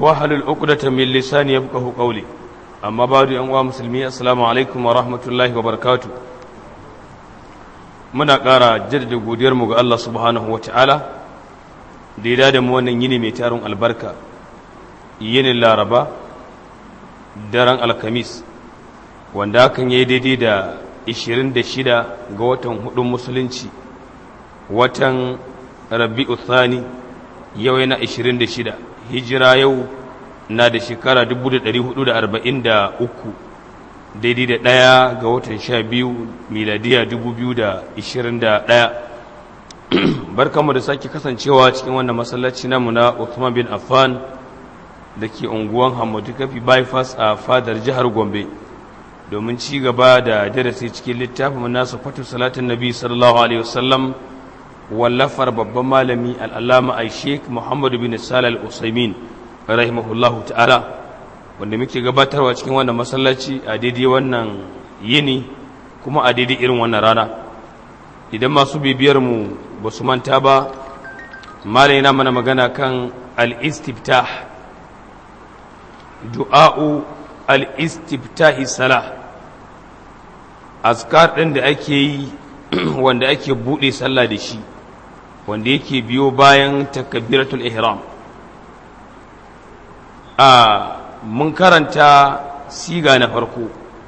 wahalul uqdata min lisani yafqahu qawli amma ba'du yan uwa musulmi assalamu alaikum wa rahmatullahi wa barakatuh muna ƙara jaddada godiyar mu ga Allah subhanahu wa ta'ala da ya da mu wannan yini mai tarin albarka yinin laraba daren alkamis wanda hakan ya yi daidai da 26 ga watan hudun musulunci watan rabi'u thani yau yana 26 hijira yau na da shekara 1443 daidai da ɗaya ga watan 12 miladiya 2021 barkanmu da sake kasancewa cikin wannan masallaci namu na Uthman bin Affan da ke unguwan Hamadu Kafi bypass a fadar jihar Gombe domin ci gaba da darasi cikin littafin nasu fatu salatin nabi sallallahu alaihi wasallam wallafar babban malami al'allama a sheik muhammadu bin salal usaimin rahimahullahu ta'ala wanda muke gabatarwa cikin wannan masallaci a daidai wannan yini kuma a daidai irin wannan rana idan masu bibiyar mu ba su manta ba malai na mana magana kan al-istiftah du'a'u al-istiftahi salah azkar ɗin da ake yi wanda ake buɗe sallah da shi wanda yake biyo bayan takabiratul ihram a mun karanta siga na farko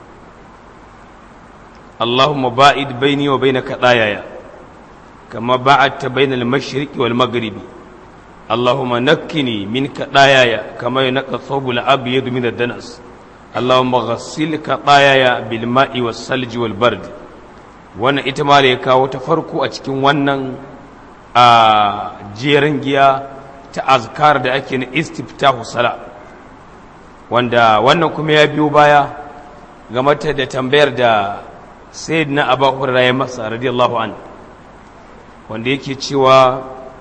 Allahumma ba'id baini wa bainaka dayaya kama ba'adta bainal mashriqi wal maghribi Allahumma nakkini minka dayaya kama yanqa thawbul abyad min ad-danas Allahumma ghassilka dayaya bil ma'i was salji wal bardi wannan ita ma da ya kawo ta farko a cikin wannan a jerin giya ta azkar da ake na istiftahu sala wanda wannan kuma ya biyo baya game da tambayar da sayyidina abu hurairah ya masa radiyallahu an wanda yake cewa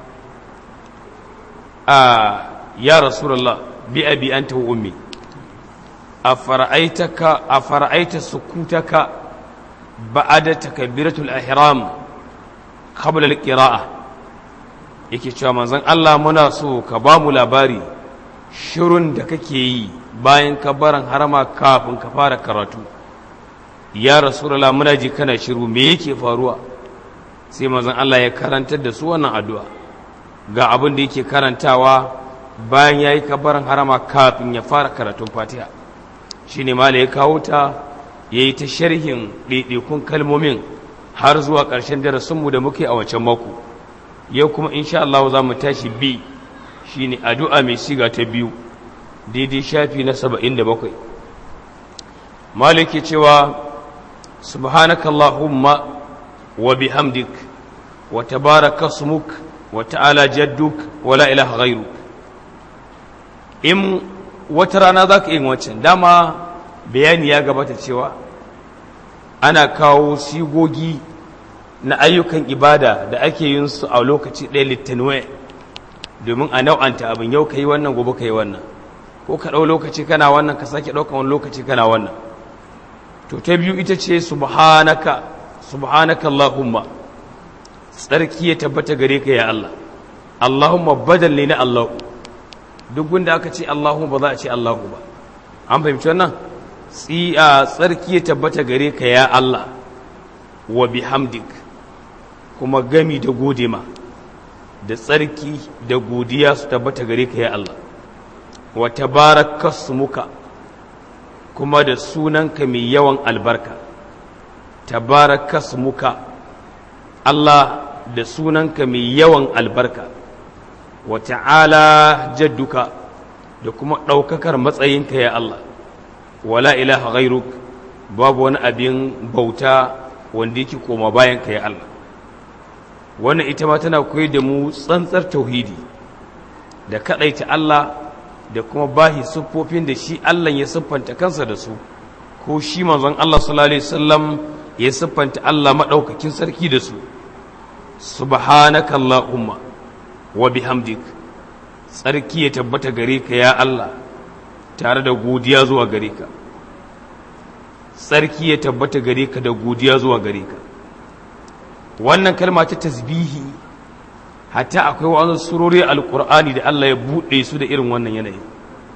a ya rasulullah bi abi anta wa ummi afara'aitaka afara'aita sukutaka ba'ada takbiratul ihram qabla al-qira'ah yake cewa manzon Allah muna so ka ba mu labari shirun da kake yi bayan kabaran harama kafin ka fara karatu ya rasulullah muna ji kana shiru me yake faruwa sai manzon Allah ya karantar da su wannan addu'a ga abin da yake karantawa bayan yayi kabaran harama kafin ya fara karatun Fatiha shine mala ya kawo ta ya yi ta sharhin ɗaiɗaikun kalmomin har zuwa ƙarshen darasinmu da muke a wancan mako yau kuma insha Allah za mu tashi bi shi ne addu'a mai siga ta biyu daidai shafi na saba'in da bakwai maliki cewa subhanaka Allahumma wa bihamdik wa tabaraka smuk wa ta'ala jadduk wa la ilaha ghairuk in wata rana za ka yi wancan dama bayani ya gabata cewa ana kawo sigogi na ayyukan ibada da ake yin su a lokaci ɗaya littanwe domin a nau'anta abin yau ka yi wannan gobe ka yi wannan ko ka ɗau lokaci kana wannan ka sake ɗaukan wani lokaci kana wannan to ta biyu ita ce subhanaka subhanaka Allahumma tsarki ya tabbata gare ka ya Allah Allahumma badal ne na Allahu duk wanda aka ce Allahu ba za a ce Allahu ba an fahimci wannan tsiya tsarki ya tabbata gare ka ya Allah wa bihamdik kuma gami da gode ma da tsarki da godiya su tabbata gare ka ya Allah wa tabarakasmuka kuma da sunanka mai yawan albarka tabarakasmuka Allah da sunanka mai yawan albarka wa ta'ala jadduka da kuma ɗaukakar matsayinka ya Allah wala ilaha ghairuk babu wani abin bauta wanda yake koma bayan ka ya Allah wannan ita ma tana koyar da mu tsantsar tauhidi da kadaita Allah da kuma bahi siffofin da shi Allah ya siffanta kansa da su ko shi manzon Allah sallallahu alaihi wasallam ya siffanta Allah madaukakin sarki da su subhanakallahumma wa bihamdik tsarki ya tabbata gare ka ya Allah tare da godiya zuwa gare ka tsarki ya tabbata gare ka da godiya zuwa gare ka wannan kalma ta tasbihi hatta akwai wani surori alkur'ani da Allah ya buɗe su da irin wannan yanayi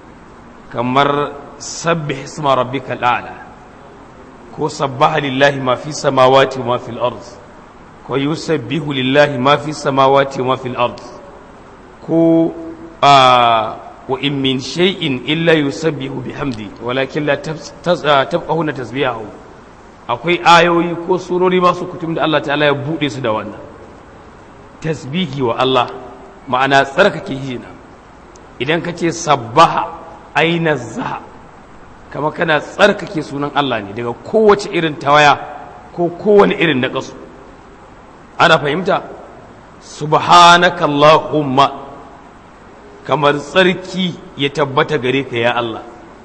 kamar sabbih isma rabbika al'ala ko sabbaha lillahi ma fi samawati wa ma fil ard ko yusabbihu lillahi ma fi samawati wa ma fil ard ko wa in min shay'in illa yusabbihu bihamdi walakin la tabqahuna tasbihahu akwai ayoyi ko surori masu kutum da Allah ta'ala ya bude su da wannan tasbihi wa Allah ma'ana tsarkake hina idan ka ce sabbaha aina zaha kama kana tsarkake sunan Allah ne daga kowace irin tawaya ko kowane irin naƙasu ana fahimta subhanaka Allahumma kamar tsarki ya tabbata gare ka ya Allah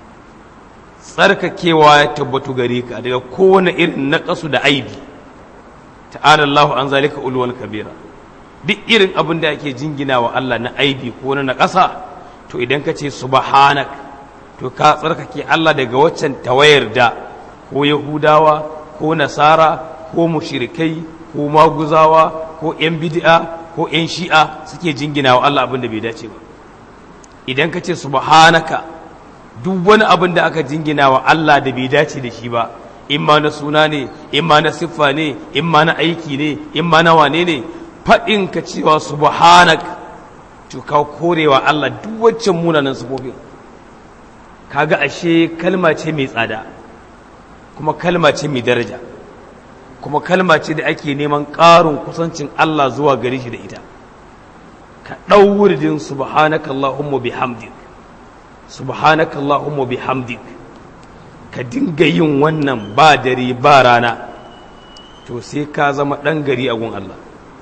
tsarkakewa ya tabbatu gare ka daga kowane irin naƙasu da aibi ta'ala Allahu an zalika ulwal kabira duk irin abin da ake jingina wa Allah na aibi ko na naƙasa to idan ka ce subhanak to ka tsarkake Allah daga waccan tawayar da ko yahudawa ko nasara ko mushrikai ko maguzawa ko yan bid'a ko yan shi'a suke jingina wa Allah abin da bai dace ba idan ka ce subhanaka duk wani abin da aka jingina wa Allah da bai dace da shi ba in ma na suna ne in ma na siffa ne in ma na aiki ne in ma na wane ne faɗin ka cewa subhanak to ka korewa Allah duk waccan munanan sifofin kaga ashe kalma ce mai tsada kuma kalma ce mai daraja kuma kalma ce da ake neman ƙarin kusancin Allah zuwa gare shi da ita ka ɗau wuridin subhanaka Allahumma bihamdik subhanaka Allahumma bihamdik ka dinga yin wannan ba dare ba rana to sai ka zama ɗan gari a gun Allah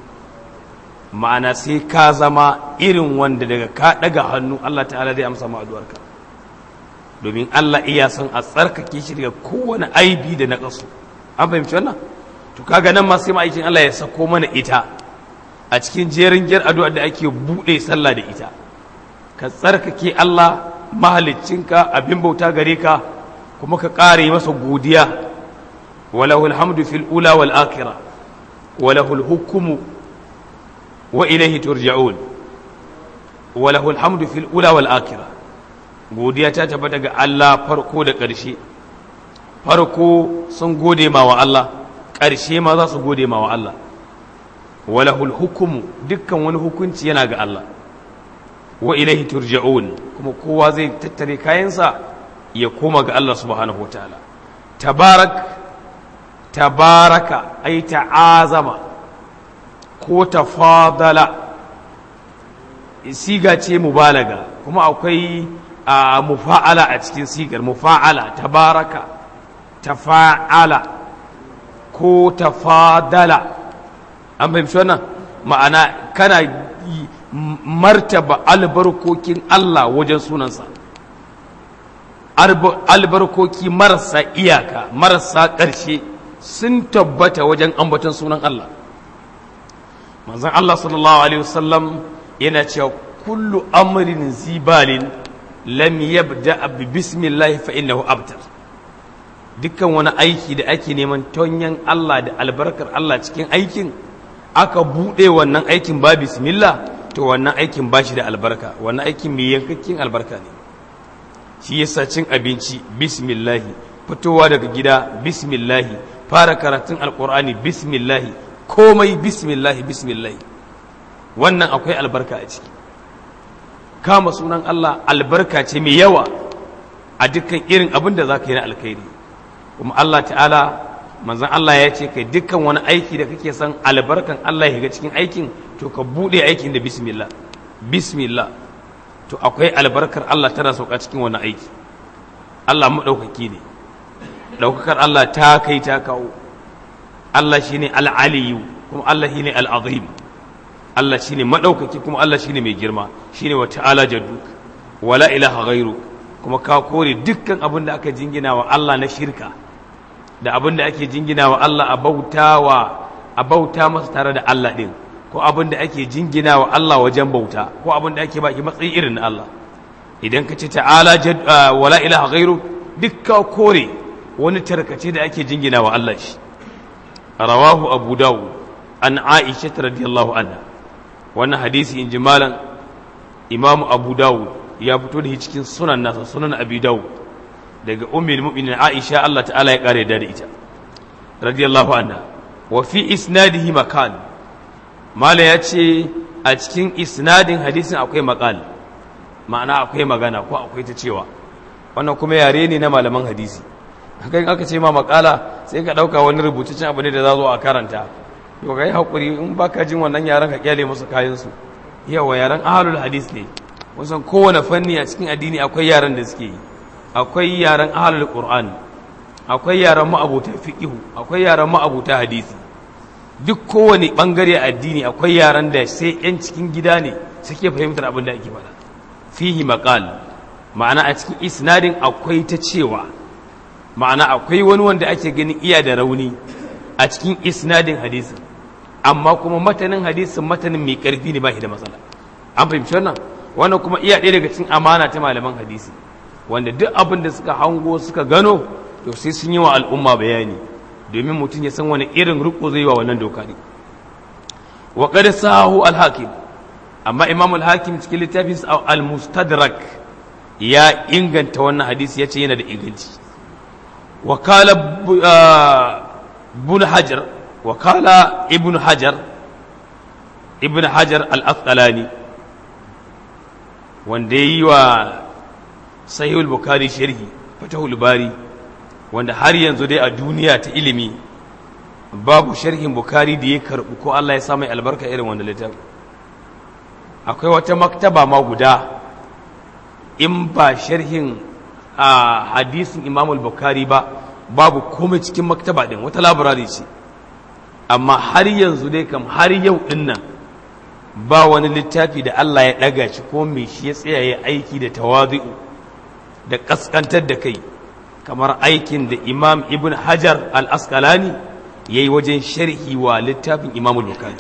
ma'ana sai ka zama irin wanda daga ka ɗaga hannu Allah ta'ala zai amsa ma'aduwarka domin Allah iya son a tsarkake shi daga kowane aibi da na ƙasu an fahimci wannan to kaga nan ma sai ma'aikin Allah ya sako mana ita a cikin jerin jar addu'a da ake buɗe sallah da ita ka tsarkake Allah mahaliccinka abin bauta gare ka kuma ka ƙare masa godiya walahu alhamdu fil ula wal akhirah walahu alhukmu wa ilayhi turja'un walahu alhamdu fil ula wal akhirah godiya ta tabbata ga Allah farko da ƙarshe farko sun gode ma wa Allah ƙarshe ma za su gode ma wa Allah walahul hukumu dukkan wani hukunci yana ga Allah wa ilaihi turja'un kuma kowa zai tattare kayansa ya koma ga Allah subhanahu wataala tabarak tabaraka ay ta'azama ko tafadala siga ce mubalaga kuma akwai a mufa'ala a cikin sigar mufa'ala tabaraka tafa'ala ko tafadala an fahimci wannan ma'ana kana martaba albarkokin Allah wajen sunansa albarkoki marasa iyaka marasa ƙarshe sun tabbata wajen ambaton sunan Allah manzon Allah sallallahu alaihi wasallam yana cewa kullu amrin zibalin lam yabda bi bismillah fa innahu abtar dukkan wani aiki da ake neman tonyan Allah da albarkar Allah cikin aikin aka bude wannan aikin ba bismillah to wannan aikin ba shi da albarka wannan aikin mai yankakken albarka ne shi yasa cin abinci bismillah fitowa daga gida bismillah fara karatun alqur'ani bismillah komai bismillah bismillah wannan akwai albarka a ciki kama sunan Allah albarka ce mai yawa a dukkan irin abin da za ka yi na alkhairi kuma Allah ta'ala manzan Allah ya ce kai dukkan wani aiki da kake son albarkan Allah ya ga cikin aikin to ka buɗe aikin da bismillah bismillah to akwai albarkar Allah tana sauka cikin wani aiki Allah maɗaukaki ne ɗaukakar Allah ta kai ta kawo Allah shine al'aliyu kuma Allah shine al'azim Allah shi ne maɗaukaki kuma Allah shi ne mai girma shi ne wa ta'ala jadduk wala ilaha ghairu kuma ka kore dukkan abin da aka jingina wa Allah na shirka da abin da ake jingina wa Allah a bautawa a bauta masa tare da Allah ɗin ko abin da ake jingina wa Allah wajen bauta ko abin da ake baki matsayi irin na Allah idan ka ce ta'ala wala ilaha ghairu duk ka kore wani tarkace da ake jingina wa Allah shi rawahu abu dawud an aisha radiyallahu anha wannan hadisi in ji malam imamu abu dawud ya fito da shi cikin sunan nasa sunan abi dawud daga ummul mu'minin aisha Allah ta'ala ya kare da ita radiyallahu anha wa fi isnadihi makan mala ya ce a cikin isnadin hadisin akwai makal ma'ana akwai magana ko akwai ta cewa wannan kuma yare ne na malaman hadisi haka in aka ce ma makala sai ka dauka wani rubutaccen abu ne da za zo a karanta to kai hakuri in baka jin wannan yaran ka kyale musu kayan su yawa yaran ahlul hadis ne musan kowane fanni a cikin addini akwai yaran da suke yi akwai yaran ahlul qur'an akwai yaran ma'abuta fiqihu akwai yaran ma'abuta hadisi duk kowane bangare addini akwai yaran da sai yan cikin gida ne suke fahimtar abin da ake faɗa fihi maqal ma'ana a cikin isnadin akwai ta cewa ma'ana akwai wani wanda ake ganin iya da rauni a cikin isnadin hadisin amma kuma matanin hadisin matanin mai karfi ne ba shi da matsala an fahimci wannan wannan kuma iya ɗaya daga cikin amana ta malaman hadisi wanda duk abin da suka hango suka gano to sai sun yi wa al'umma bayani domin mutum ya san wani irin riko zai wa wannan doka ne wa qad sahu al-hakim amma imam al-hakim cikin littafin al-mustadrak ya inganta wannan hadisi yace yana da inganci wa qala ibn hajar wa qala ibn hajar ibn hajar al-asqalani wanda yayi wa sahih al-bukhari sharhi fatahul bari wanda har yanzu dai a duniya ta ilimi babu sharhin bukari da ya karɓi ko Allah ya sa mai albarka irin wanda littafi akwai wata maktaba ma guda in ba sharhin a hadisin imamul bukari ba babu komai cikin maktaba din wata labarari ce amma har yanzu dai kam har yau din nan ba wani littafi da Allah ya ɗaga shi ko mai shi ya tsaya ya aiki da tawazi'u da ƙasƙantar da kai kamar aikin da imam ibn hajar al-askalani ya yi wajen sharhi wa littafin imam al-bukhari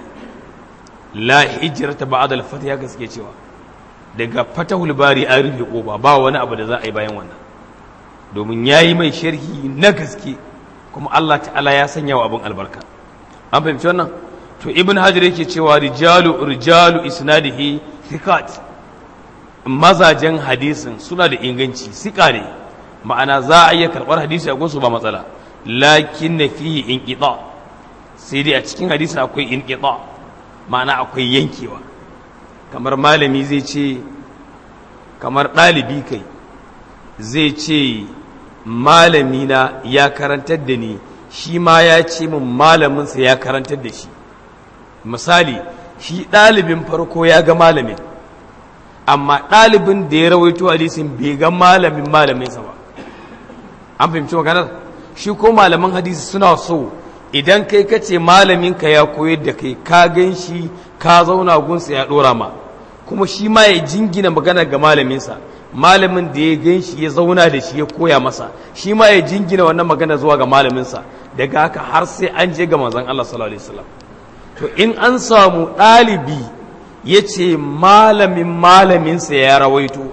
la hijrata ba'da al-fath ya gaske cewa daga fatahul bari an rufe koba ba wani abu da za a yi bayan wannan domin yayi mai sharhi na gaske kuma Allah ta'ala ya sanya wa abin albarka an fahimci wannan to ibn hajar yake cewa rijalu rijalu isnadihi thiqat mazajen hadisin suna da inganci sika ne ma'ana za a iya karɓar hadisi a gunsu ba matsala lakin na fiye in ƙiɗa sai dai a cikin hadisi akwai in ƙiɗa ma'ana akwai yankewa kamar malami zai ce kamar ɗalibi kai zai ce malamina ya karantar da ni shi ma ya ce min malaminsa ya karantar da shi misali shi ɗalibin farko ya ga malamin amma ɗalibin da ya rawaito hadisin bai ga malamin malaminsa ba an fahimci maganar shi ko malaman hadisi suna so idan kai ka ce malaminka ya koyar da kai ka gan shi ka zauna gunsa ya ɗora ma kuma shi ma ya jingina magana ga malaminsa malamin da ya gan shi ya zauna da shi ya koya masa shi ma ya jingina wannan magana zuwa ga malaminsa daga haka har sai an je ga manzon Allah sallallahu alaihi wasallam to in an samu ɗalibi ya ce malamin malaminsa ya rawaito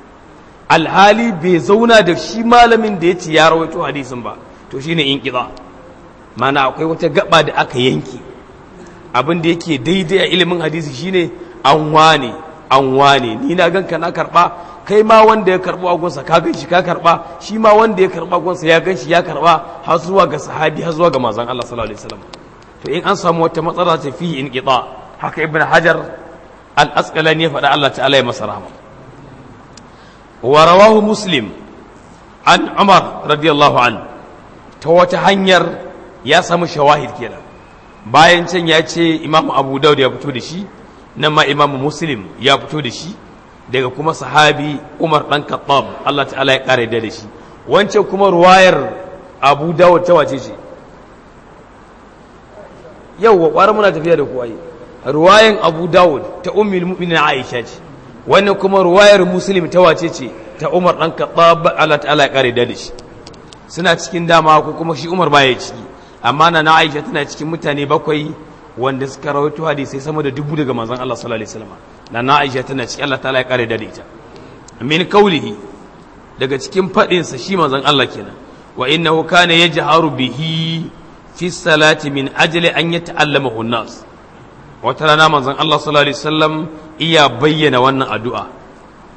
alhali bai zauna da shi malamin da ya ce ya rawaito hadisin ba to shi ne in ƙiza mana akwai wata gaba da aka yanki abin da yake daidai a ilimin hadisi shine an wane an wane ni na ganka na karɓa kai ma wanda ya karɓo agunsa ka gan shi ka karɓa shi ma wanda ya karɓa agunsa ya gan shi ya karɓa har zuwa ga sahabi har zuwa ga manzon Allah sallallahu alaihi wasallam to in an samu wata matsala ta fi in ƙiza haka ibn hajar al-asqalani ya faɗa Allah ta'ala ya masa rahama wa rawahu muslim an umar radiyallahu an ta wata hanyar ya samu shawahid kenan bayan can ya ce imam abu daud ya fito da shi nan ma imam muslim ya fito da shi daga kuma sahabi umar dan khattab Allah ta'ala ya kare da shi wancan kuma ruwayar abu daud ta wace ce yau wa ƙwarar muna tafiya da kuwa ruwayan abu dawud ta ummul mu'minin aisha ce wannan kuma ruwayar muslim ta wace ce ta umar dan khattab Allah ta'ala ya kare da shi suna cikin dama ko kuma shi umar baya ciki amma na na aisha tana cikin mutane bakwai wanda suka rawaito hadisi sama da dubu daga manzon Allah sallallahu alaihi wasallam na na aisha tana cikin Allah ta'ala ya kare da ita min kaulihi daga cikin fadin sa shi manzon Allah kenan wa innahu kana yajharu bihi fi salati min ajli an yata'allamahu an-nas wata rana manzon Allah sallallahu alaihi wasallam iya bayyana wannan addu'a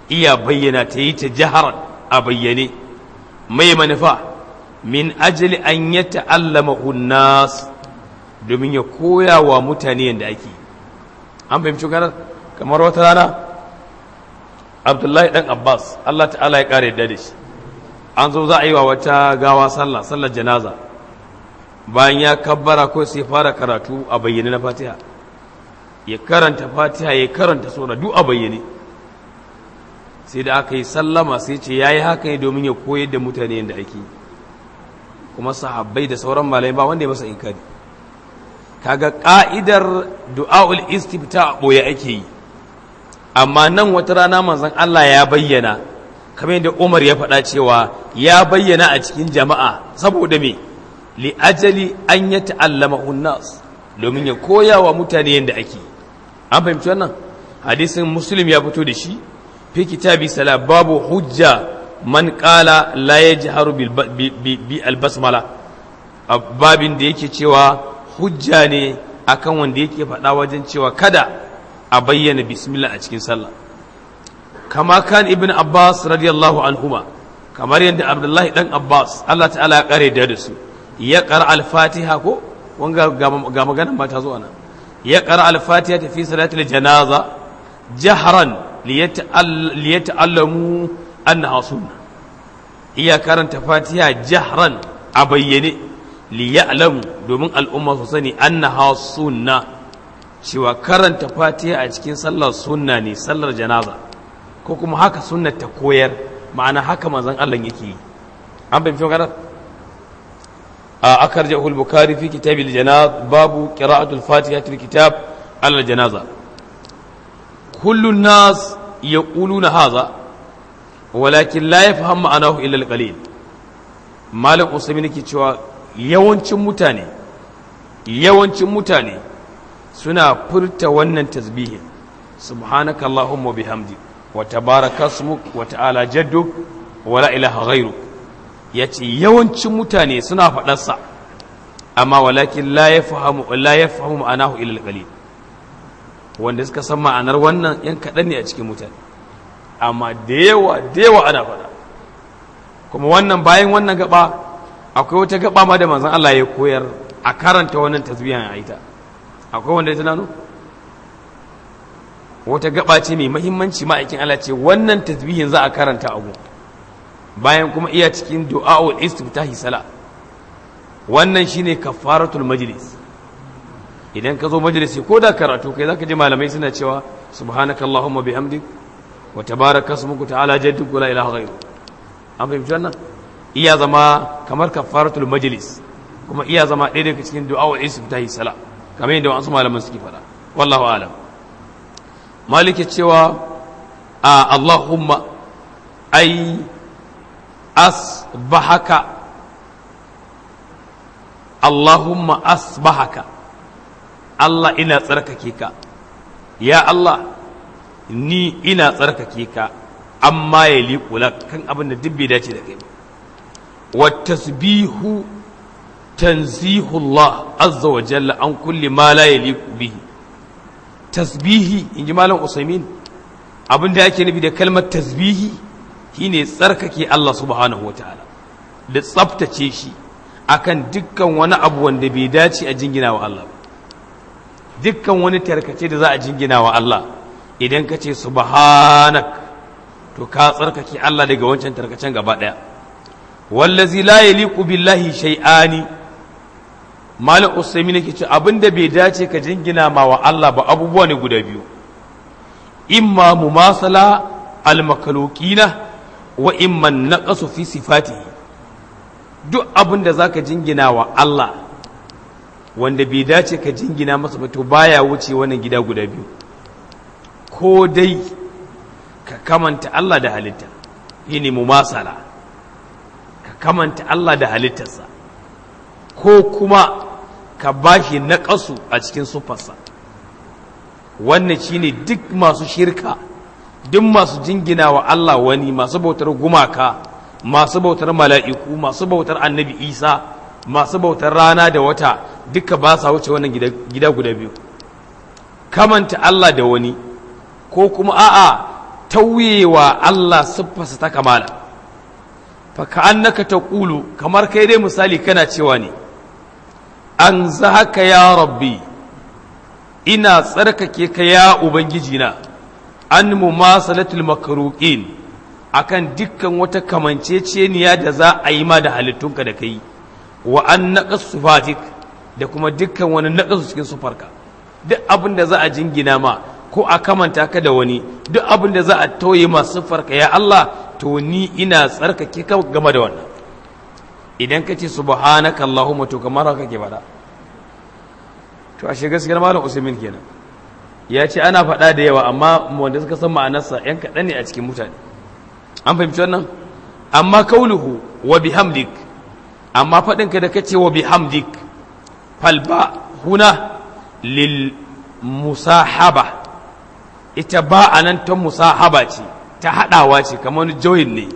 iya bayyana ta yi ta jihar a bayyane mai manufa min ajali an ya ta'allama nas domin ya koya wa mutane yadda ake an fahimci ganar kamar wata rana abdullahi dan abbas allah ta'ala ya kare yadda da shi an zo za a yi wa wata gawa sallah sallar janaza bayan ya kabbara ko sai fara karatu a bayyane na fatiha ya karanta fatiha ya karanta sura duk a bayyane sai da aka yi sallama sai ce ya yi haka ne domin ya koyar da mutane yadda ake kuma sahabbai da sauran malai ba wanda ya masa inkari kaga ka'idar du'a'ul istifta a ɓoye ake yi amma nan wata rana manzon Allah ya bayyana kamar yadda Umar ya faɗa cewa ya bayyana a cikin jama'a saboda me li ajali an ya ta'allama unnas domin ya koya wa mutane yadda ake an fahimci wannan hadisin muslim ya fito da shi fi kitabi sala babu hujja man qala la yajharu bi albasmala babin da yake cewa hujja ne akan wanda yake faɗa wajen cewa kada a bayyana bismillah a cikin sallah kama kan ibn abbas radiyallahu anhuma kamar yadda abdullahi dan abbas Allah ta'ala ya kare da su ya qara al-fatiha ko wanga ga magana ba ta zo ana ya qara al-fatiha fi salatil janaza jahran liyata'allamu annaha sunna iya karanta fatiha jahran a bayyane liya'lamu domin al'umma su sani annaha sunna cewa karanta fatiha a cikin sallar sunna ne sallar janaza ko kuma haka sunnar ta koyar ma'ana haka manzon Allah yake yi an bai fi maganar a akar jahul bukari fi kitab janaz babu qira'atul fatiha fil kitab al janaza kullu nas yaquluna hadha walakin la yafham ma'anahu illa al qalil malam usaimin ke cewa yawancin mutane yawancin mutane suna furta wannan tasbihin subhanaka allahumma bihamdi wa tabaraka ismuk wa ta'ala jadduk wa la ilaha ghayruk yace yawancin mutane suna faɗar sa amma walakin la yafhamu la yafhamu ma'anahu illa qalil wanda suka san ma'anar wannan yan kaɗan ne a cikin mutane amma da yawa da yawa ana faɗa kuma wannan bayan wannan gaba akwai wata gaba ma da manzon Allah ya koyar a karanta wannan tasbihan a ita akwai wanda ya tunano wata gaba ce mai mahimmanci ma'aikin Allah ce wannan tasbihin za a karanta abu bayan kuma iya cikin du'a'ul istiftahi sala wannan shine kafaratul majlis idan ka zo majalisi ko da karatu kai zaka ji malamai suna cewa subhanakallahumma bihamdik wa tabaraka ismuka ta'ala jadduk la ilaha ghairu an fahimci wannan iya zama kamar kafaratul majlis kuma iya zama ɗaya daga cikin du'a'ul istiftahi sala kamar yadda wasu malaman suke faɗa wallahu alam malike cewa a Allahumma ai asbahaka Allahumma asbahaka Allah ina tsarkake ka ya Allah ni ina tsarkake ka amma ya liƙula kan abin da duk bai dace da kai ba wa tasbihu tanzihullah azza wa jalla an kulli ma la yaliqu bihi tasbihi inji malam usaimin abin da yake nufi da kalmar tasbihi shine tsarkake Allah subhanahu wataala da tsaftace shi akan dukkan wani abu wanda bai dace a jingina wa Allah dukkan wani tarkace da za a jingina wa Allah idan ka ce subhanak to ka tsarkake Allah daga wancan tarkacen gaba daya wallazi la yaliqu billahi shay'ani malam usaimi nake ce abinda bai dace ka jingina ma wa Allah ba abubuwa ne guda biyu imma mumasala almakalukina wa imma naqasu fi sifatihi duk abinda zaka jingina wa Allah wanda bai dace ka jingina masa ba to baya wuce wannan gida guda biyu ko dai ka kamanta Allah da halitta shine mumasala ka kamanta Allah da halittarsa ko kuma ka bashi naƙasu a cikin sufarsa wannan shine duk masu shirka duk masu jingina wa Allah wani masu bautar gumaka masu bautar mala'iku masu bautar annabi isa masu bautar rana da wata duka ba sa wuce wannan gida guda biyu kamanta Allah da wani ko kuma a'a tauyewa Allah siffarsa ta kamala fa ka'annaka taqulu kamar kai dai misali kana cewa ne an zahaka ya rabbi ina tsarkake ka ya ubangiji na an mumasalatul makruqin akan dukkan wata kamanceceniya da za a yi ma da halittunka da kai wa an naqas sifatik da kuma dukkan wani naqasu cikin sufarka duk abin da za a jingina ma ko a kamanta ka da wani duk abin da za a tauye ma sufarka ya Allah to ni ina tsarkake ka game da wannan idan ka ce subhanaka allahumma to kamar haka ke faɗa to ashe gaskiyar malam usaimin kenan ya ce ana faɗa da yawa amma wanda suka san ma'anarsa yan kaɗan ne a cikin mutane an fahimci wannan amma kauluhu wa bihamdik amma faɗin ka da kace wa bihamdik falba huna lil musahaba ita ba anan ta musahaba ce ta haɗawa ce kamar joyin ne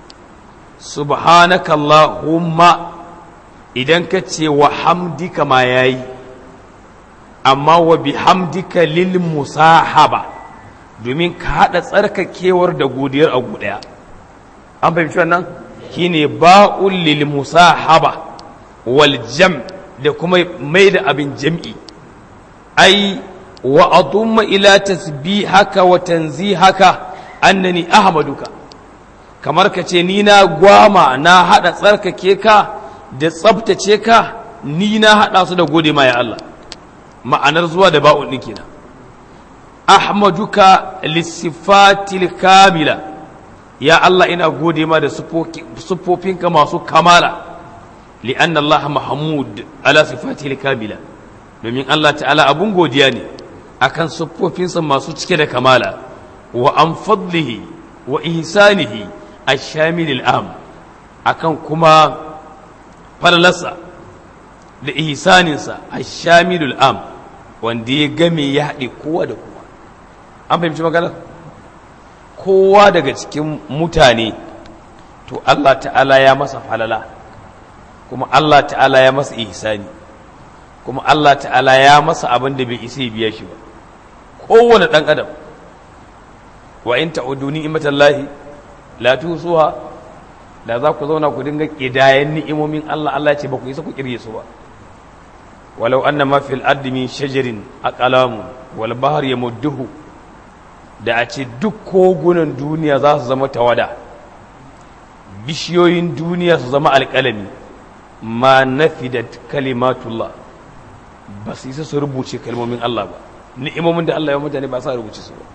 subhanakallahumma idan ka ce wa hamdika ma yayi amma wa bihamdika lil musahaba domin ka haɗa tsarkakewar da godiyar a ɗaya an fahimci wannan shine ba'ul lil musahaba wal jam da kuma mai da abin jam'i ai wa adumma ila tasbihaka wa tanzihaka annani ahmaduka kamar ka ce ni na gwama na haɗa tsarkake ka da tsabtace ka ni na haɗa su da gode ma ya Allah ma'anar zuwa da ba'un ɗin kenan ahmaduka lissifatil kamila ya Allah ina gode ma da siffofinka masu kamala li'anna Allah mahmud ala sifatil kamila domin Allah ta'ala abun godiya ne akan siffofinsa masu cike da kamala wa an fadlihi wa ihsanihi ash-shamil am akan kuma falalarsa da ihsaninsa ash-shamilul am wanda ya game ya haɗe kowa da kowa an fahimci magana kowa daga cikin mutane to Allah ta'ala ya masa falala kuma Allah ta'ala ya masa ihsani kuma Allah ta'ala ya masa abin da bai isa biya shi ba kowane ɗan adam wa in ta'udu ni'matallahi la tusuha da za ku zauna ku dinga kidayen ni'imomin Allah Allah ya ce ba ku isa ku kirge su ba walau anna ma fil ardi min shajarin aqlamu wal bahr yamudduhu da a ce duk kogunan duniya za su zama tawada bishiyoyin duniya su zama alƙalami ma nafidat kalimatullah ba su isa su rubuce kalmomin Allah ba ni'imomin da Allah ya mutane ba sa rubuce su ba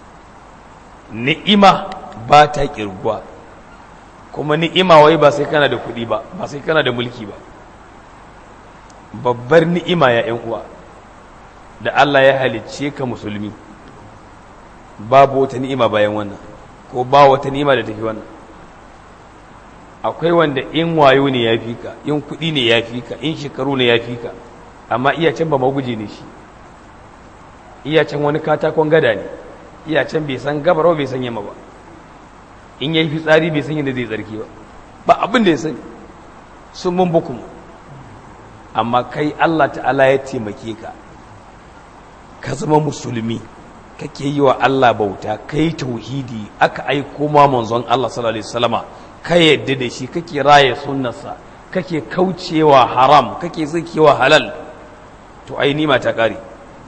ni'ima ba ta kirguwa kuma ni'ima wai ba sai kana da kuɗi ba ba sai kana da mulki ba babbar ni'ima ya ‘yan uwa da Allah ya halicce ka musulmi babu wata ni'ima bayan wannan ko ba wata ni'ima da tafi wannan akwai wanda in wayo ne ya fi ka in kuɗi ne ya fi ka in shekaru ne ya fi ka amma iya can ba maguje ne shi iya can wani katakon gada ne iya can bai san gabarwa bai san yamma ba in ya yi fitsari bai san yadda zai tsarki ba ba abin da ya sani sun mun bukumu amma kai Allah ta'ala ya taimake ka ka zama musulmi kake yi wa Allah bauta kai tauhidi aka aiko ma manzon Allah sallallahu alaihi wasallama ka yadda da shi kake raye sunnarsa kake kaucewa haram kake zakewa halal to ai nima ta kare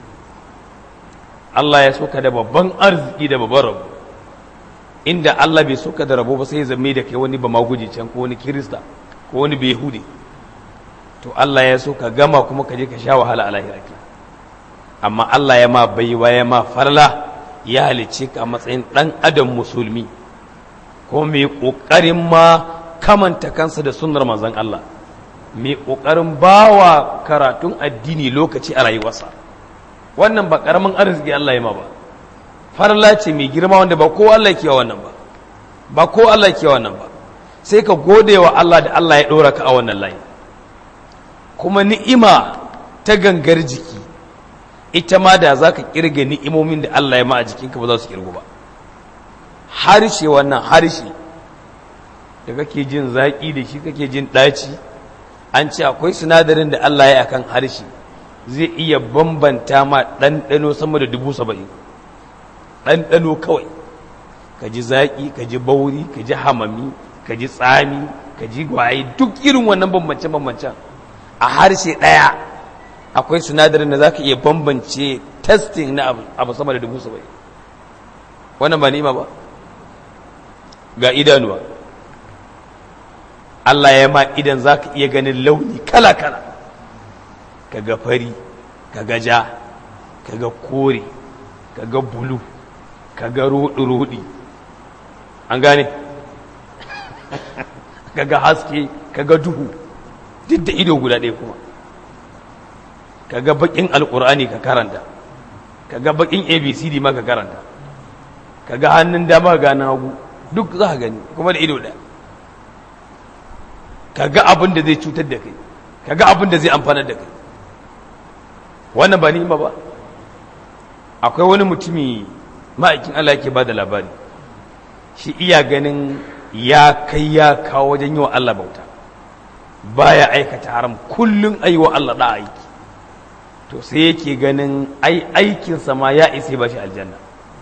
Allah ya soka da babban arziki da babban rabo inda Allah bai soka da rabo ba sai ya zame da kai wani ba maguji can ko wani kirista ko wani behudi to Allah ya so ka gama kuma ka je ka sha wahala a lahira ke amma Allah ya ma baiwa ya ma farla ya halicce ka a matsayin ɗan adam musulmi ko mai ƙoƙarin ma kamanta kansa da sunnar manzon Allah mai ƙoƙarin bawa karatun addini lokaci a rayuwarsa wannan ba ƙaramin arziki Allah ya ma ba farla ce mai girma wanda ba ko Allah ke wannan ba ba ko Allah ke wannan ba sai ka gode wa Allah da Allah ya ɗora ka a wannan layi kuma ni'ima ta gangar jiki ita ma da za ka kirga ni'imomin da Allah ya ma a jikinka ba za su kirgu ba harshe wannan harshe da kake jin zaƙi da shi kake jin ɗaci an ce akwai sinadarin da Allah ya akan harshe zai iya bambanta ma ɗanɗano sama da dubu saba'in ɗanɗano kawai ka ji zaƙi ka ji bauri ka ji hamami ka ji tsami ka ji gwaye duk irin wannan bambance-bambancen a harshe ɗaya akwai sinadarin da za ka iya bambance testing na abu sama da dubu sabai wannan ba ni'ima ba ga idanuwa Allah ya ma idan za ka iya ganin launi kala-kala ka ga fari ka ga ja ka ga kore ka ga bulu ka ga rudi an gane ka ga haske ka ga duhu duk da ido guda ɗaya kuma ka ga bakin alkur'ani ka karanta ka ga bakin abcd ma ka karanta ka ga hannun dama ga na hagu duk za ka gani kuma da ido ɗaya ka ga abin da zai cutar da kai ka ga abin da zai amfanar da kai wannan ba ni'ima ba akwai wani mutumi ma'aikin Allah yake ba da labari shi iya ganin ya kai ya kawo wajen yi wa Allah bauta baya aikata haram kullum ayi wa Allah da aiki to sai yake ganin ai aikinsa ma ya isa ba shi aljanna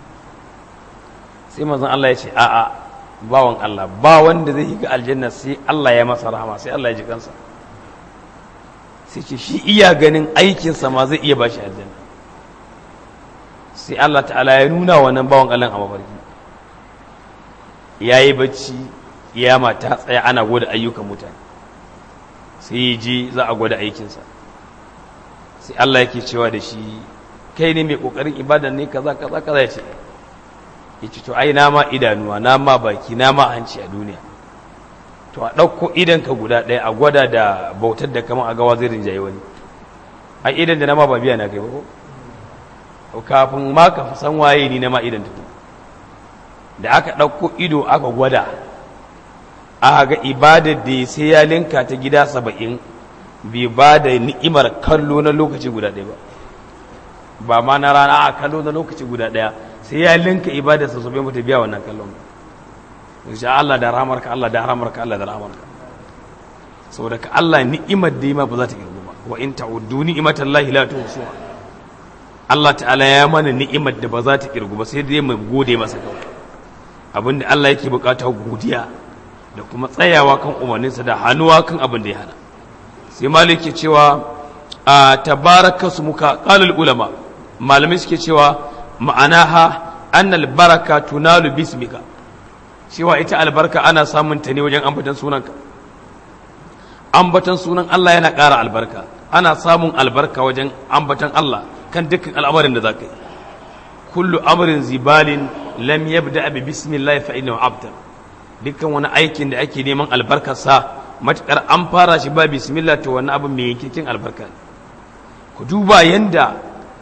sai manzon Allah ya ce a'a bawan Allah ba wanda zai ga aljanna sai Allah ya masa rahama sai Allah ya ji kansa sai ce shi iya ganin aikinsa ma zai iya ba shi aljanna sai Allah ta'ala ya nuna wannan bawan Allah a mafarki ya yi bacci ya mata tsaya ana gwada ayyukan mutane sai ya je za a gwada aikinsa sai Allah yake cewa da shi kai ne mai kokarin ibada ne kaza kaza kaza ya ce ya ce to ai na ma idanuwa na ma baki na ma hanci a duniya to a ɗauko idanka guda ɗaya a gwada da bautar da kamar a gawa zai rinjaye wani ai idan da na ma ba biya na kai ba ko kafin ma ka san waye ni na ma idan tuku da aka ɗauko ido aka gwada aka ga ibadar da sai ya linka ta gida saba'in bai ba da ni'imar kallo na lokaci guda ɗaya ba ba ma na rana a kallo na lokaci guda ɗaya sai ya linka ibadar sa bai mata biya wannan kallon insha Allah da rahamarka Allah da rahamarka Allah da rahamarka saboda ka Allah ni'imar da ma ba za ta kirgu ba wa in ta'uddu ni'imatallahi la tuhsuha Allah ta'ala ya mana ni'imar da ba za ta kirgu ba sai dai mu gode masa kawai abinda Allah yake bukata godiya da kuma tsayawa kan umarninsa da hannuwa kan abin da ya hana sai malik ke cewa a tabaraka su muka qalul ulama malamai suke cewa ma'anaha annal baraka tunalu bismika cewa ita albarka ana samun ta ne wajen ambatan sunanka ambatan sunan Allah yana ƙara albarka ana samun albarka wajen ambatan Allah kan dukkan al'amarin da za ka yi kullu amrin zibalin lam yabda bi bismillah fa innahu abtar dukkan wani aikin da ake neman albarkarsa matukar an fara shi ba bismillah to wani abu mai yankin albarka ku duba yanda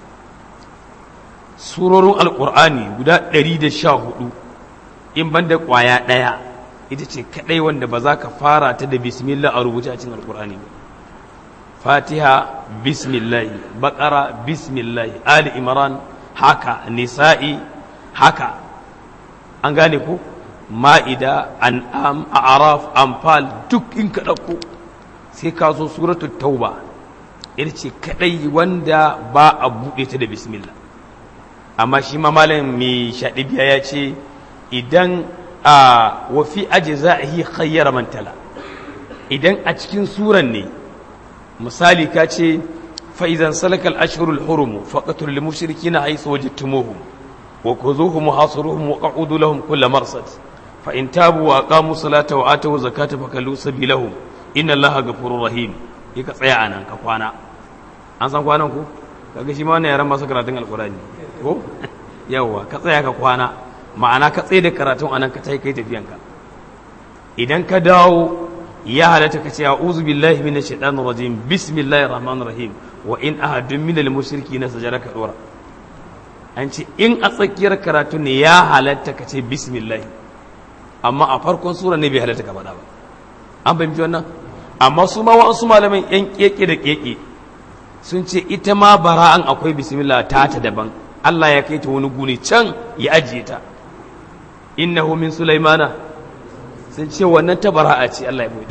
surorin alkur'ani guda 114 in banda kwaya ɗaya ita ce kadai wanda ba za ka fara ta da bismillah a rubuce a cikin alkur'ani ba fatiha bismillahi bakara bismillahi ali imran haka nisa'i haka an gane ko ma'ida an'am a'raf anfal duk in ka ɗauko sai ka zo suratul tauba ita ce kadai wanda ba a buɗe ta da bismillah amma shi ma malam mai shaɗibiya ya ce idan a wafi aji za a yi khayyar mantala idan a cikin suran ne misali ka ce fa'izan salakal ashirul hurumu faƙatul limushirki na haisu waje tumuhum wa ku zuhu muhasuruhum wa ƙa'udu lahum kulla marsad fa in tabu wa aqamu salata wa atu zakata fa kallu sabilahum inna allaha ghafurur rahim yi ka tsaya anan ka kwana an san kwanan ku kaga shi ma wannan yaran masu karatun alqur'ani ko yawa ka tsaya ka kwana ma'ana ka tsaye da karatun anan ka tai kai tafiyanka idan ka dawo ya halatta ka ce a'udhu billahi minash shaitanir rajim bismillahir rahmanir rahim wa in ahadun minal mushrikeena sajara ka dora an ce in a tsakiyar karatu ne ya halatta ka ce bismillah amma a farkon sura ne bai halatta ka faɗa ba an fahimci wannan amma su ma wasu malaman yan keke da keke sun ce ita ma bara'an akwai bismillah ta ta daban Allah ya kai ta wani guni can ya ajiye ta innahu min sulaimana sun ce wannan ta bara'a ce Allah ya bude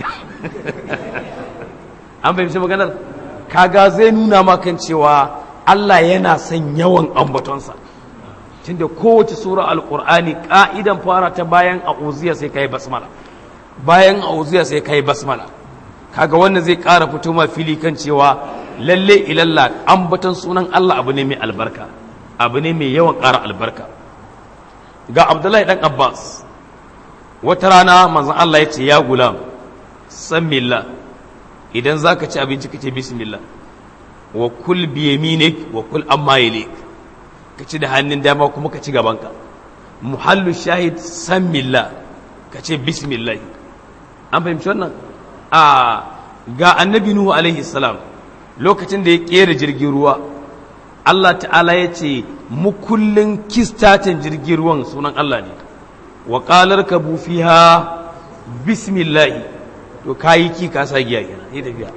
an fahimci maganar kaga zai nuna ma kan cewa Allah yana son yawan ambatonsa tunda kowace sura alqur'ani ka'idan fara ta bayan a'udhiya sai kai basmala bayan a'udhiya sai kai basmala kaga wannan zai ƙara fito ma fili kan cewa lalle ilalla ambaton sunan Allah abu ne mai albarka abu ne mai yawan ƙara albarka ga abdullahi dan abbas wata rana manzon Allah ya ce ya gulam sammillah idan zaka ci abinci kace bismillah wa kul bi yaminik wa kul amma yalik ka ci da hannun dama kuma ka ci gabanka muhallu shahid sammillah ka ce bismillah an fahimci wannan a ga annabi nuhu alaihi salam lokacin da ya kera jirgin ruwa Allah ta'ala ya ce mukullin kistatin jirgin ruwan sunan Allah ne wa qalar ka fiha bismillah to kayi ki ka sa giya kenan sai tafiya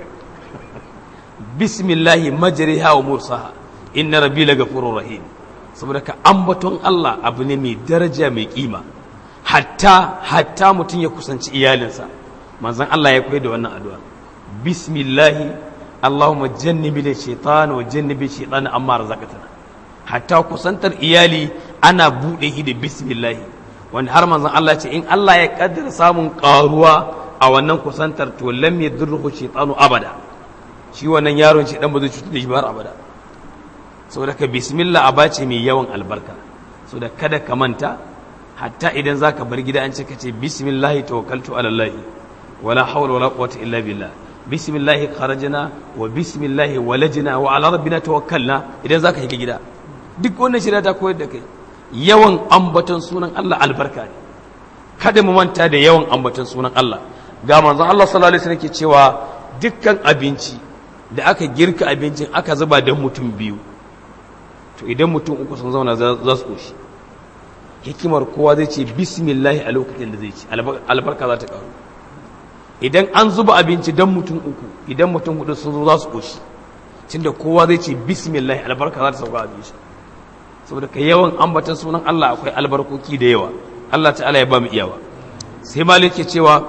bismillah majriha wa mursaha inna rabbi lagafurur rahim saboda ka ambaton Allah abu ne mai daraja mai kima hatta hatta mutum ya kusanci iyalinsa manzon Allah ya koyar da wannan addu'a bismillahi Allahumma jannibi da shaitan wa jannibi shaitan amma razaqtana hatta kusantar iyali ana bude shi da bismillahi wanda har manzon Allah ce in Allah ya kaddara samun karuwa a wannan kusantar to lam yadurruhu shaitanu abada shi wannan yaron shi dan ba zai cutar da shi ba har abada saboda ka bismillah aba ce mai yawan albarka saboda kada ka manta hatta idan zaka bar gida an ce ka ce bismillah tawakkaltu ala Allah wala hawla wala quwwata illa billah bismillah kharajna wa bismillah walajna wa ala rabbina tawakkalna idan zaka shiga gida duk wannan shirya ta koyar da kai yawan ambaton sunan Allah albarka ne kada mu manta da yawan ambaton sunan Allah ga manzon Allah sallallahu alaihi wasallam ke cewa dukkan abinci da aka girka abincin aka zuba don mutum biyu to idan mutum uku sun zauna za su koshi hikimar kowa zai ce bismillahi a lokacin da zai ci albarka za ta karu idan an zuba abinci don mutum uku idan mutum hudu sun zo za su koshi tunda kowa zai ce bismillahi albarka za ta sauka abinci saboda ka yawan ambatan sunan Allah akwai albarkoki da yawa Allah ta'ala ya ba mu iyawa sai malik ke cewa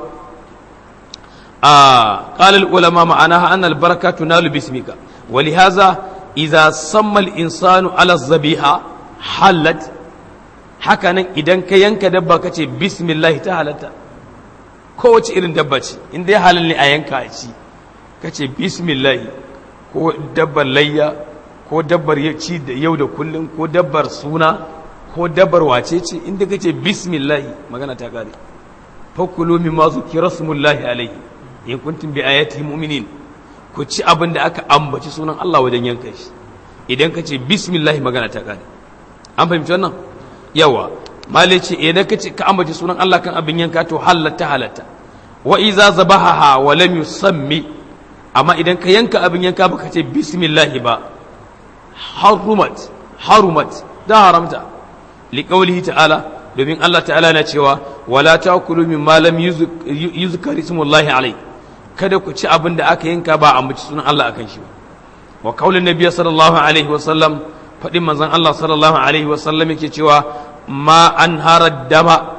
a qala ulama ma'anaha anna albaraka tunalu bismika ولهذا إذا سمى الإنسان على الذبيحة حلت hakanan idan ka yanka dabba ka ce bismillah ta halatta kowace irin dabba ce in dai halal ne a yanka a ci ka ce bismillah ko dabbar layya ko dabbar ci da yau da kullum ko dabbar suna ko dabbar wace ce inda ka ce bismillah magana ta kare fakulu min ma zukira smullahi alaihi in kuntum bi ayati mu'minin ku ci abin da aka ambaci sunan Allah wajen yanka shi idan ka ce bismillah magana ta kare an fahimci wannan yawa mali ce idan ka ce ka ambaci sunan Allah kan abin yanka to halatta halatta wa iza zabahaha wa lam yusammi amma idan ka yanka abin yanka baka ce bismillah ba harumat harumat da haramta liqaulihi ta'ala domin Allah ta'ala na cewa wala ta'kulu mimma lam yuzkar ismullahi alayhi kada ku ci abin da aka yanka ba a mace sunan Allah akan shi wa kaulin nabiy sallallahu alaihi wasallam fadin manzon Allah sallallahu alaihi wasallam yake cewa ma an harad dama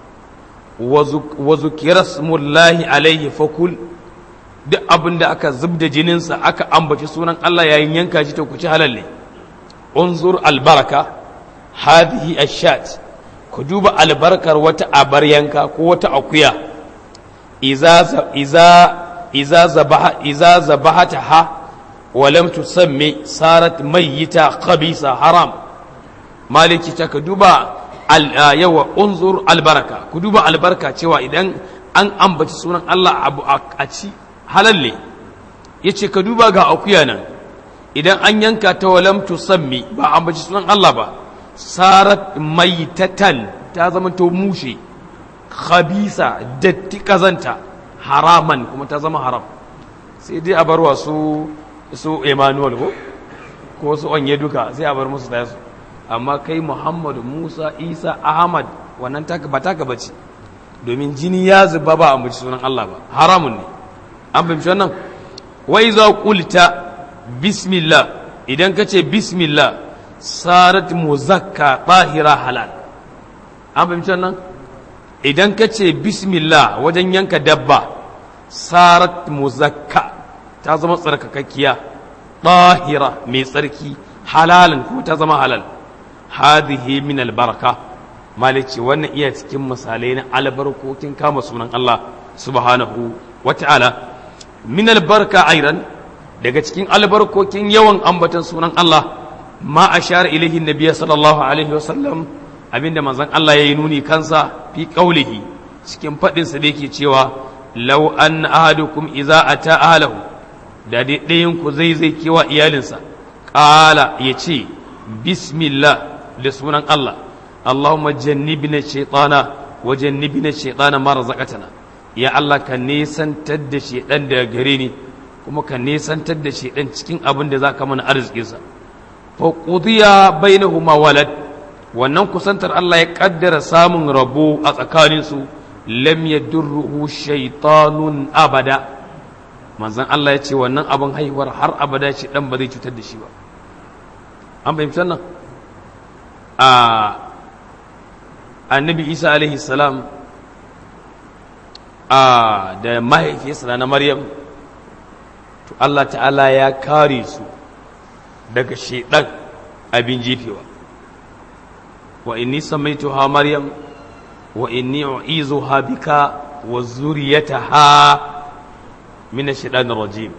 wa zukira smullahi alaihi fakul duk abin da aka zubda jininsa aka ambaci sunan Allah yayin yanka shi to ku ci halal ne unzur albaraka hadhihi ashat ku duba albarkar wata abar yanka ko wata akuya iza iza iza zabaha iza zabahataha wa lam tusammi sarat mayyita khabisa haram maliki ta ka duba yawa unzur albaraka ku duba albarka cewa idan an ambaci sunan Allah abu a ci halal ne yace ka duba ga akuya nan idan an yanka ta wa lam tusammi ba ambaci sunan Allah ba sarat maitatan ta zama to mushe khabisa datti kazanta haraman kuma ta zama haram sai dai a bar wa su su Emmanuel ko ko su onye duka sai a bar musu da su amma kai Muhammadu Musa Isa Ahmad wannan taka ba taka bace domin jini ya zuba ba a muci sunan Allah ba haramun ne an fahimci wannan wai za qulta bismillah idan ka ce bismillah sarat muzakka tahira halal an fahimci wannan idan ka ce bismillah wajen yanka dabba sarat muzakka ta zama tsarkakakkiya ɗahira mai tsarki halalan kuma ta zama halal hadhihi min albaraka malici wannan iya cikin misalai na albarkokin kama sunan Allah subhanahu wata'ala min albarka airan daga cikin albarkokin yawan ambatan sunan Allah ma ashara ilaihi nabiyyi sallallahu alaihi wasallam abinda manzon Allah yayi nuni kansa fi qaulihi cikin fadin sa da yake cewa law an ahadukum idza ata ahlahu da dai ɗayan ku zai zai kewa iyalinsa qala yace bismillah da sunan Allah Allahumma jannibna shaytana wa jannibna shaytana ma razaqtana ya Allah ka nesantar da shaydan daga gare ni kuma ka nesantar da shaydan cikin abin da zaka mana arzikinsa fa qudiya bainahuma walad wannan kusantar Allah ya kaddara samun rabo a tsakaninsu lam yadurruhu shaytanun abada manzon Allah ya ce wannan abin haihuwar har abada ce dan ba zai cutar da shi ba an fahimci wannan a annabi isa alaihi salam a da mahaifiyarsa na maryam to Allah ta'ala ya kare su daga shaidan abin jefewa wa inni samaituha maryam wa inni u'izuha bika wa zuriyataha min ash-shaytanir rajim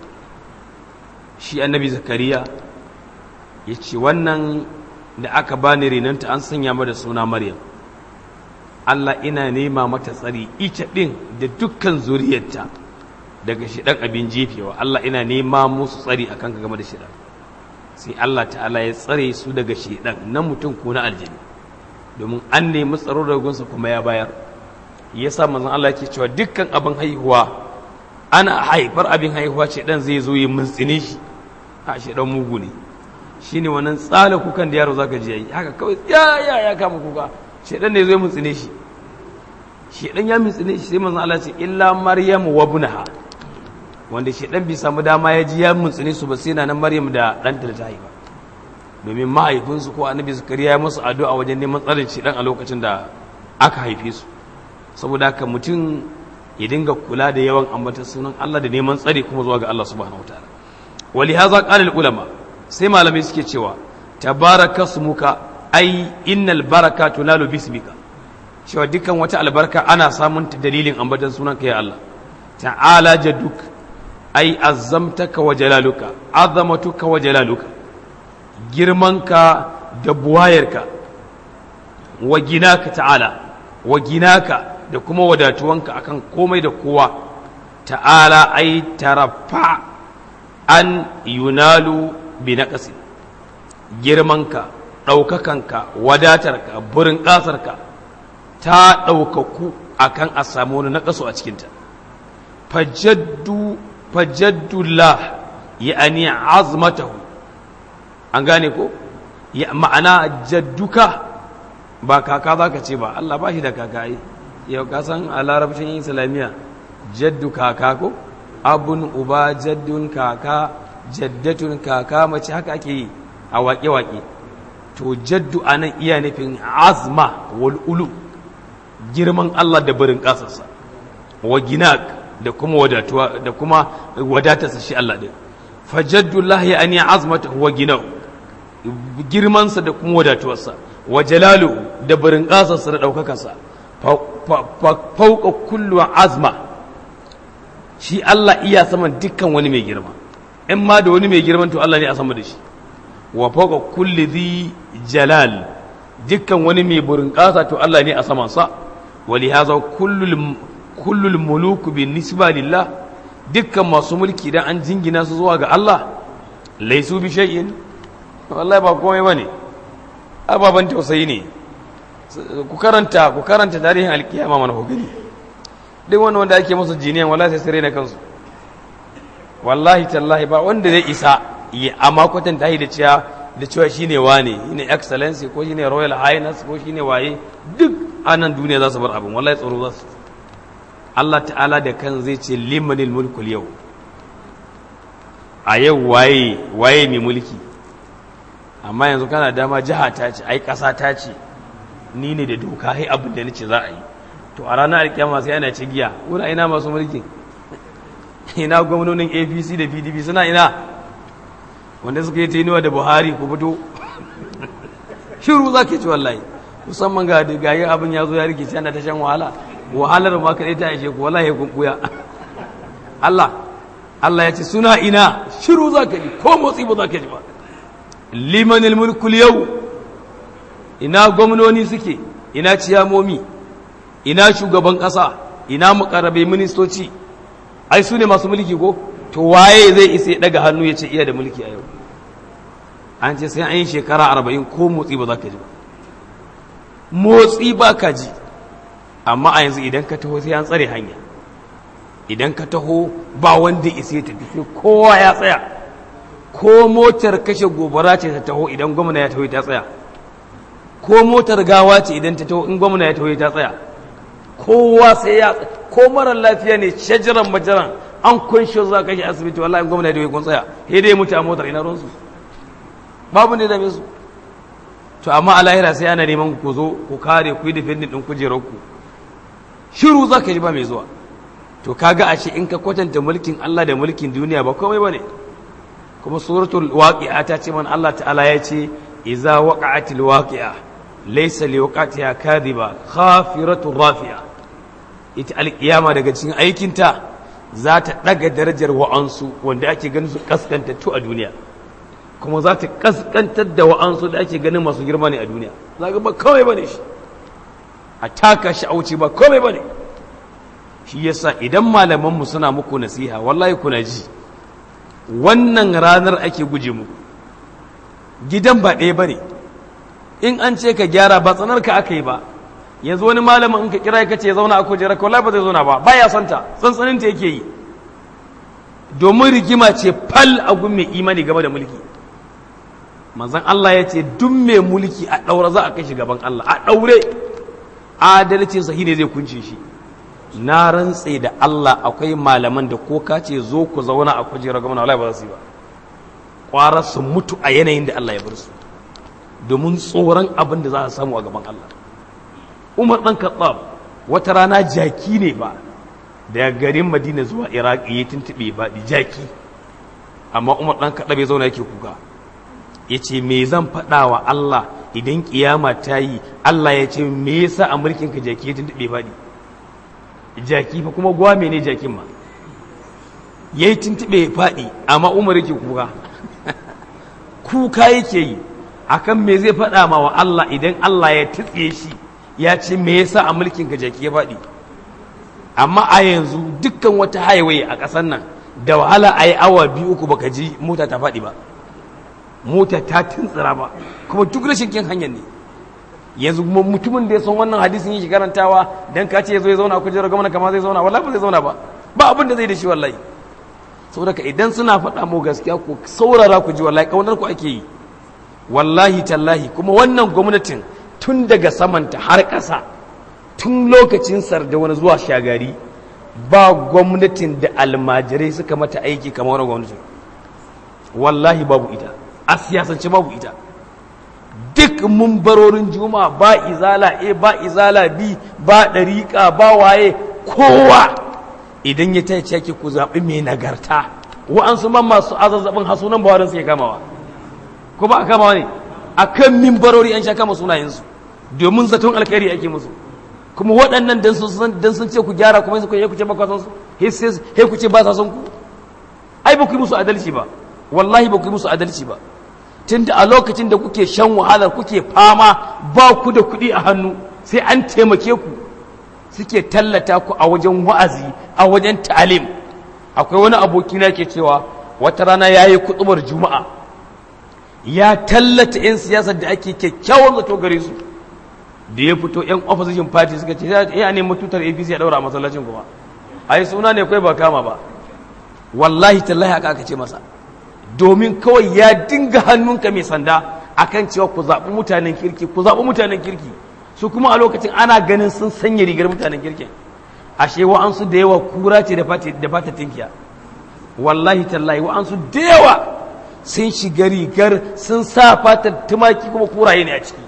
shi annabi zakariya yace wannan da aka bani renanta an sanya mata suna maryam Allah ina nema mata tsari ita din da dukkan zuriyarta daga shidan abin jefewa Allah ina nema musu tsari akan ka game da shidan sai Allah ta'ala ya tsare su daga shidan na mutum ko na aljini domin an nemi tsaro daga gunsa kuma ya bayar yasa manzon Allah yake cewa dukkan abin haihuwa ana haifar abin haihuwa ce dan zai zo yi muntsine shi a shi dan mugu ne shine wannan tsala kukan da yaro zaka ji yayi haka kawai ya ya ya kama kuka shedan ne zai muntsine shi shedan ya muntsine shi sai manzon Allah ce illa maryam wa ibnaha wanda shedan bai samu dama ya ji ya muntsine su ba sai na maryam da ɗanta da ta haifa domin mahaifinsu ko annabi zakariya ya musu addu'a wajen neman tsarin shedan a lokacin da aka haife su saboda haka mutum ya dinga kula da yawan ambatan sunan Allah da neman tsari kuma zuwa ga Allah subhanahu wataala wali haza qala ulama sai malamai suke cewa tabaraka smuka ai innal baraka tunalu bismika cewa dukkan wata albarka ana samun ta dalilin ambatan sunan ka ya Allah ta'ala jadduk ai azzamtaka wa jalaluka azamatuka wa jalaluka girmanka da buwayarka wa ginaka ta'ala wa ginaka da kuma wadatuwanka akan komai da kowa ta'ala ai tarafa an yunalu bi naqsi girmanka ɗaukakanka wadatarka burin ƙasarka ta ɗaukaku akan a samu wani naƙasu a cikinta fajaddu fajaddullah ya'ani azmatahu an gane ko ya ma'ana jadduka ba kaka za ka ce ba Allah ba shi da kaka ai yau ka san a larabcin islamiyya jaddu kaka ko abun uba jaddun kaka jaddatun kaka mace haka ake yi a waƙe-waƙe to jaddu a nan iya nufin azma wal ulu girman Allah da barin ƙasarsa wa ginak da kuma wadatuwa da kuma wadatarsa shi Allah din fajaddullahi ya ani azmata wa ginau girmansa da kuma wadatuwarsa wa jalalu da barin ƙasarsa da ɗaukakarsa fauka kullu azma shi Allah iya saman dukkan wani mai girma in ma da wani mai girman to Allah ne a sama da shi wa fauka kulli zi jalal dukkan wani mai burin ƙasa to Allah ne a saman sa wa li hadha kullu kullu muluku bin nisba lillah dukkan masu mulki dan an jingina su zuwa ga Allah laisu bi shay'in wallahi ba komai bane ababan tausayi ne ku karanta ku karanta tarihin alkiyama mana ku gani duk wani wanda ake musu jiniyan wallahi sai sire na kansu wallahi tallahi ba wanda zai isa ya amma kwatanta shi da cewa da cewa shine wane shine excellency ko shine royal highness ko shine waye duk anan duniya za su bar abin wallahi tsoro za su Allah ta'ala da kan zai ce limanil mulkul yau a yau waye waye mai mulki amma yanzu kana dama jiha ta ce ai kasa ta ce ni ne da doka hai abin da nace za a yi to a ranar alkiyama sai ana ci giya wura ina masu mulki ina gwamnonin apc da pdp suna ina wanda suka yi tainuwa da buhari ku fito shiru za ka ci wallahi musamman ga da gayi abin ya zo ya rikice ana ta shan wahala wahalar ma kaɗai ta ishe ku wallahi kun kuya Allah Allah ya ce suna ina shiru za ka ji ko motsi ba za ka ji ba limanil mulkul yau ina gwamnoni suke ina ciyamomi ina shugaban ƙasa ina mukarrabe ministoci ai su ne masu mulki ko to waye zai isa ya daga hannu ya ce iya da mulki a yau an ce sai an yi shekara arba'in ko motsi ba za ka ji ba motsi ba ka ji amma a yanzu idan ka taho sai an tsare hanya idan ka taho ba wanda isa ya tafi sai kowa ya tsaya ko motar kashe gobara ce ta taho idan gwamna ya taho ta tsaya ko motar gawa ce idan ta taho in gwamna ya taho ta tsaya kowa sai ya ko marar lafiya ne shajaran majaran an kunshi za ka shi asibiti wallahi gwamna ya taho kun tsaya sai dai mutu a motar ina ruwansu babu ne da su to amma a lahira sai ana neman ku zo ku kare ku yi defendin din kujerar ku shiru za ka ji ba mai zuwa to kaga ashe in ka kwatanta mulkin Allah da mulkin duniya ba komai bane kuma suratul waqi'a ta ce man Allah ta'ala ya ce iza waqa'atil waqi'a laysa liwaqatiha kadhiba khafiratur rafi'a ita alkiyama daga cikin aikinta za ta daga darajar wa'ansu wanda ake ganin su kaskantattu a duniya kuma za ta kaskantar da wa'ansu da ake ganin masu girma ne a duniya za ga ba kawai bane shi a taka shi a wuce ba komai bane shi yasa idan malamanmu suna muku nasiha wallahi kuna ji wannan ranar ake guje muku gidan ba ɗaya bane in an ce ka gyara ba tsanar ka aka yi ba yanzu wani malamin in ka kira ka ce zauna a kujerar ka wallahi ba zai zauna ba baya santa tsantsanin ta yake yi domin rigima ce fal a gun mai imani game da mulki manzon Allah ya ce duk mai mulki a ɗaura za a kai shi gaban Allah a ɗaure adalcin sahi ne zai kunce shi na rantse da Allah akwai malaman da ko ka ce zo ku zauna a kujerar gwamna wallahi ba za su yi ba kwara su mutu a yanayin da Allah ya bar su domin tsoron abin da za a samu a gaban Allah Umar dan Khattab wata rana jaki ne ba daga garin Madina zuwa Iraq ya tuntube ba di jaki amma Umar dan Khattab ya zauna yake kuka yace me zan faɗa wa Allah idan kiyama ta yi Allah ya ce me yasa a mulkin ka jaki ya tuntube ba jaki fa kuma gwame ne jakin ma ya yi tuntube faɗi amma umar yake kuka kuka yake yi akan me zai faɗa ma wa Allah idan Allah ya tutse shi ya ce me yasa a mulkin ka jaki ya faɗi amma a yanzu dukkan wata highway a ƙasar nan da wahala a yi awa biyu uku baka ji mota ta faɗi ba mota ta tuntsira ba kuma duk rashin kin hanyar ne yanzu mutumin da ya san wannan hadisin yake karantawa dan ka ce ya zo ya zauna a kujerar gwamna kama zai zauna wallahi ba zai zauna ba ba abin da zai da shi wallahi saboda idan suna faɗa mu gaskiya ku saurara ku ji wallahi kaunar ku ake yi wallahi tallahi kuma wannan gwamnatin tun daga samanta har ƙasa tun lokacin sarda wani zuwa shagari ba gwamnatin da almajirai suka mata aiki kamar wani gwamnatin wallahi babu ita a siyasance babu ita duk mumbarorin juma'a ba izala a ba izala b ba ɗariƙa ba waye kowa idan ya ta yake ku zaɓi mai nagarta wa'ansu man masu azazzabin hasunan bawarin suke kamawa ko ba a kamawa ne a kan mimbarori an sha kama sunayensu domin zaton alkhairi ake musu kuma waɗannan dan sun ce ku gyara kuma sai ku ce ba kwasan su sai ku ce ba sa son ku ai ba ku yi musu adalci ba wallahi ba ku yi musu adalci ba tunda a lokacin da kuke shan wahalar kuke fama ba ku da kuɗi a hannu sai an taimake ku suke tallata ku a wajen wa'azi a wajen ta'alim akwai wani abokina ke cewa wata rana ya yi kuɗubar juma'a ya tallata 'yan siyasar da ake kyakkyawan zato gare su da ya fito 'yan opposition party suka ce ya ne tutar apc ya ɗaura a masallacin kuma a yi suna ne kai ba kama ba wallahi tallahi haka aka ce masa domin kawai ya dinga hannunka mai sanda akan cewa ku zaɓi mutanen kirki ku zaɓi mutanen kirki su kuma a lokacin ana ganin sun sanya rigar mutanen kirkin ashe wa'ansu da yawa kura ce da fata tinkiya wallahi tallahi wa'ansu da yawa sun shiga rigar sun sa fatar tumaki kuma kuraye ne a ciki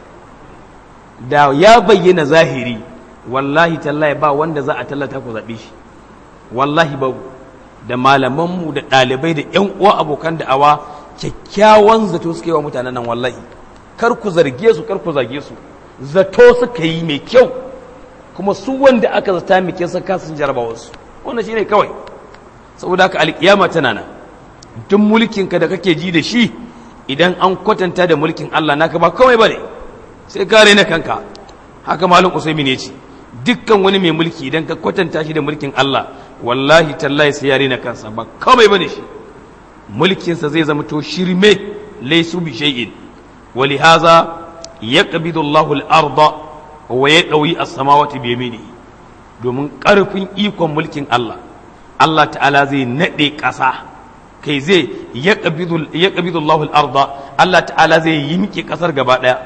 da ya bayyana zahiri wallahi tallahi ba wanda za a tallata ku zaɓe shi wallahi babu da malamanmu da ɗalibai da ‘yan uwa abokan da'awa kyakkyawan zato suke wa mutanen nan wallahi kar ku zarge su kar ku zage su zato suka yi mai kyau kuma su wanda aka zata mai kyau suka sun jarabawa su wannan shine kawai saboda haka alkiyama tana nan duk mulkin ka da kake ji da shi idan an kwatanta da mulkin Allah naka ba kawai bane sai kare na kanka haka malum usaimi ne ce dukkan wani mai mulki idan ka kwatanta shi da mulkin Allah wallahi tallahi sai yare na kansa ba kawai bane shi mulkinsa zai zama to shirme laysu bi shay'in ولهذا يقبض الله الأرض ويقوي السماوات بيمينه domin ƙarfin ikon mulkin Allah Allah ta'ala zai naɗe ƙasa kai zai ya ƙabidu Allahul arda Allah ta'ala zai yimke ƙasar gaba ɗaya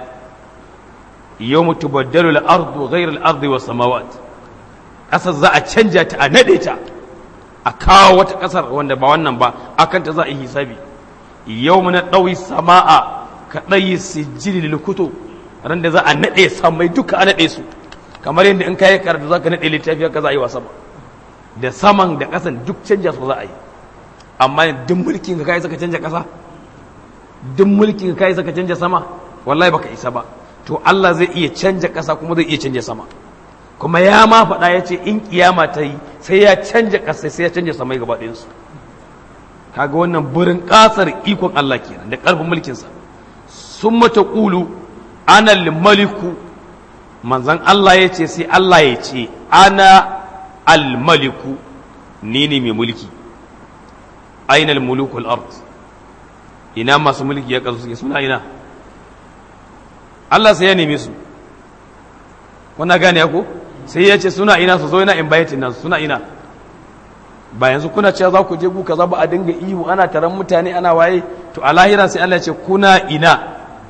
yau mutu baddalu al'ardu ghairar al'ardu wa samawat ƙasar za a canja ta a naɗe ta a kawo wata ƙasar wanda ba wannan ba akan ta za a yi hisabi yau na ɗauyi sama'a ka ɗayi sijili lilkuto ran da za a naɗe samai duka a naɗe su kamar yadda in kayi karatu za ka naɗe littafi haka za a yi wa sama da saman da ƙasan duk canja su za a yi amma duk mulkin ka kai saka canja ƙasa duk mulkin ka kai saka canja sama wallahi baka isa ba to Allah zai iya canja ƙasa kuma zai iya canja sama kuma ya ma faɗa ya ce in kiyama ta yi sai ya canja ƙasa sai ya canja samai gaba ɗayansu kaga wannan burin ƙasar ikon Allah kenan da ƙarfin mulkinsa sun mata ƙulu ana maliku manzan Allah ya ce sai Allah ya ce ana almaliku ni ne mai mulki aina mulukul ard ina masu mulki ya kasu suke suna ina Allah sai ya neme su kuna gane ko sai ya ce suna ina su zo ina in bayatin nan suna ina ba yanzu kuna cewa za ku je ku kaza ba a dinga ihu ana taron mutane ana waye to a lahira sai Allah ya ce kuna ina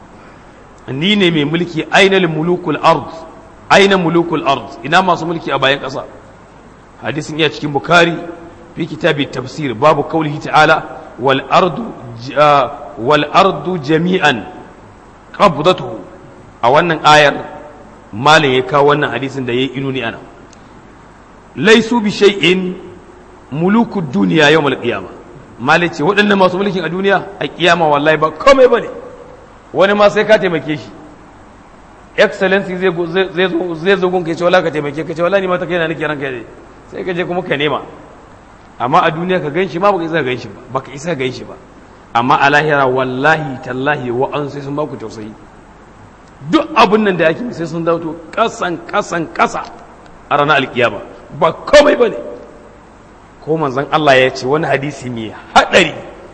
ni ne mai mulki aina mulukul ard aina mulukul ard ina masu mulki a bayan ƙasa hadisin iya cikin bukari fi kitabi tafsir babu kaulihi ta'ala wal ardu wal ardu jami'an qabdatuhu a wannan ayar malin ya kawo wannan hadisin da yayi inuni ana laisu bi shay'in mulukud duniya yawmal qiyamah malin ce waɗannan masu mulkin a duniya a kiyama wallahi ba komai bane wani ma sai ka taimake shi excellency zai zo gun kai ce wala ka taimake ka ce wala ni ma ta kai na nake ranka ne sai ka je kuma ka nema amma a duniya ka ganshi ma baka isa ganshi ba baka isa ganshi ba amma a lahira wallahi tallahi wa an sai sun baku tausayi duk abun nan da yake sai sun dauto kasan kasan kasa a ranar alkiyama ba komai bane ko manzon Allah ya ce wani hadisi mai hadari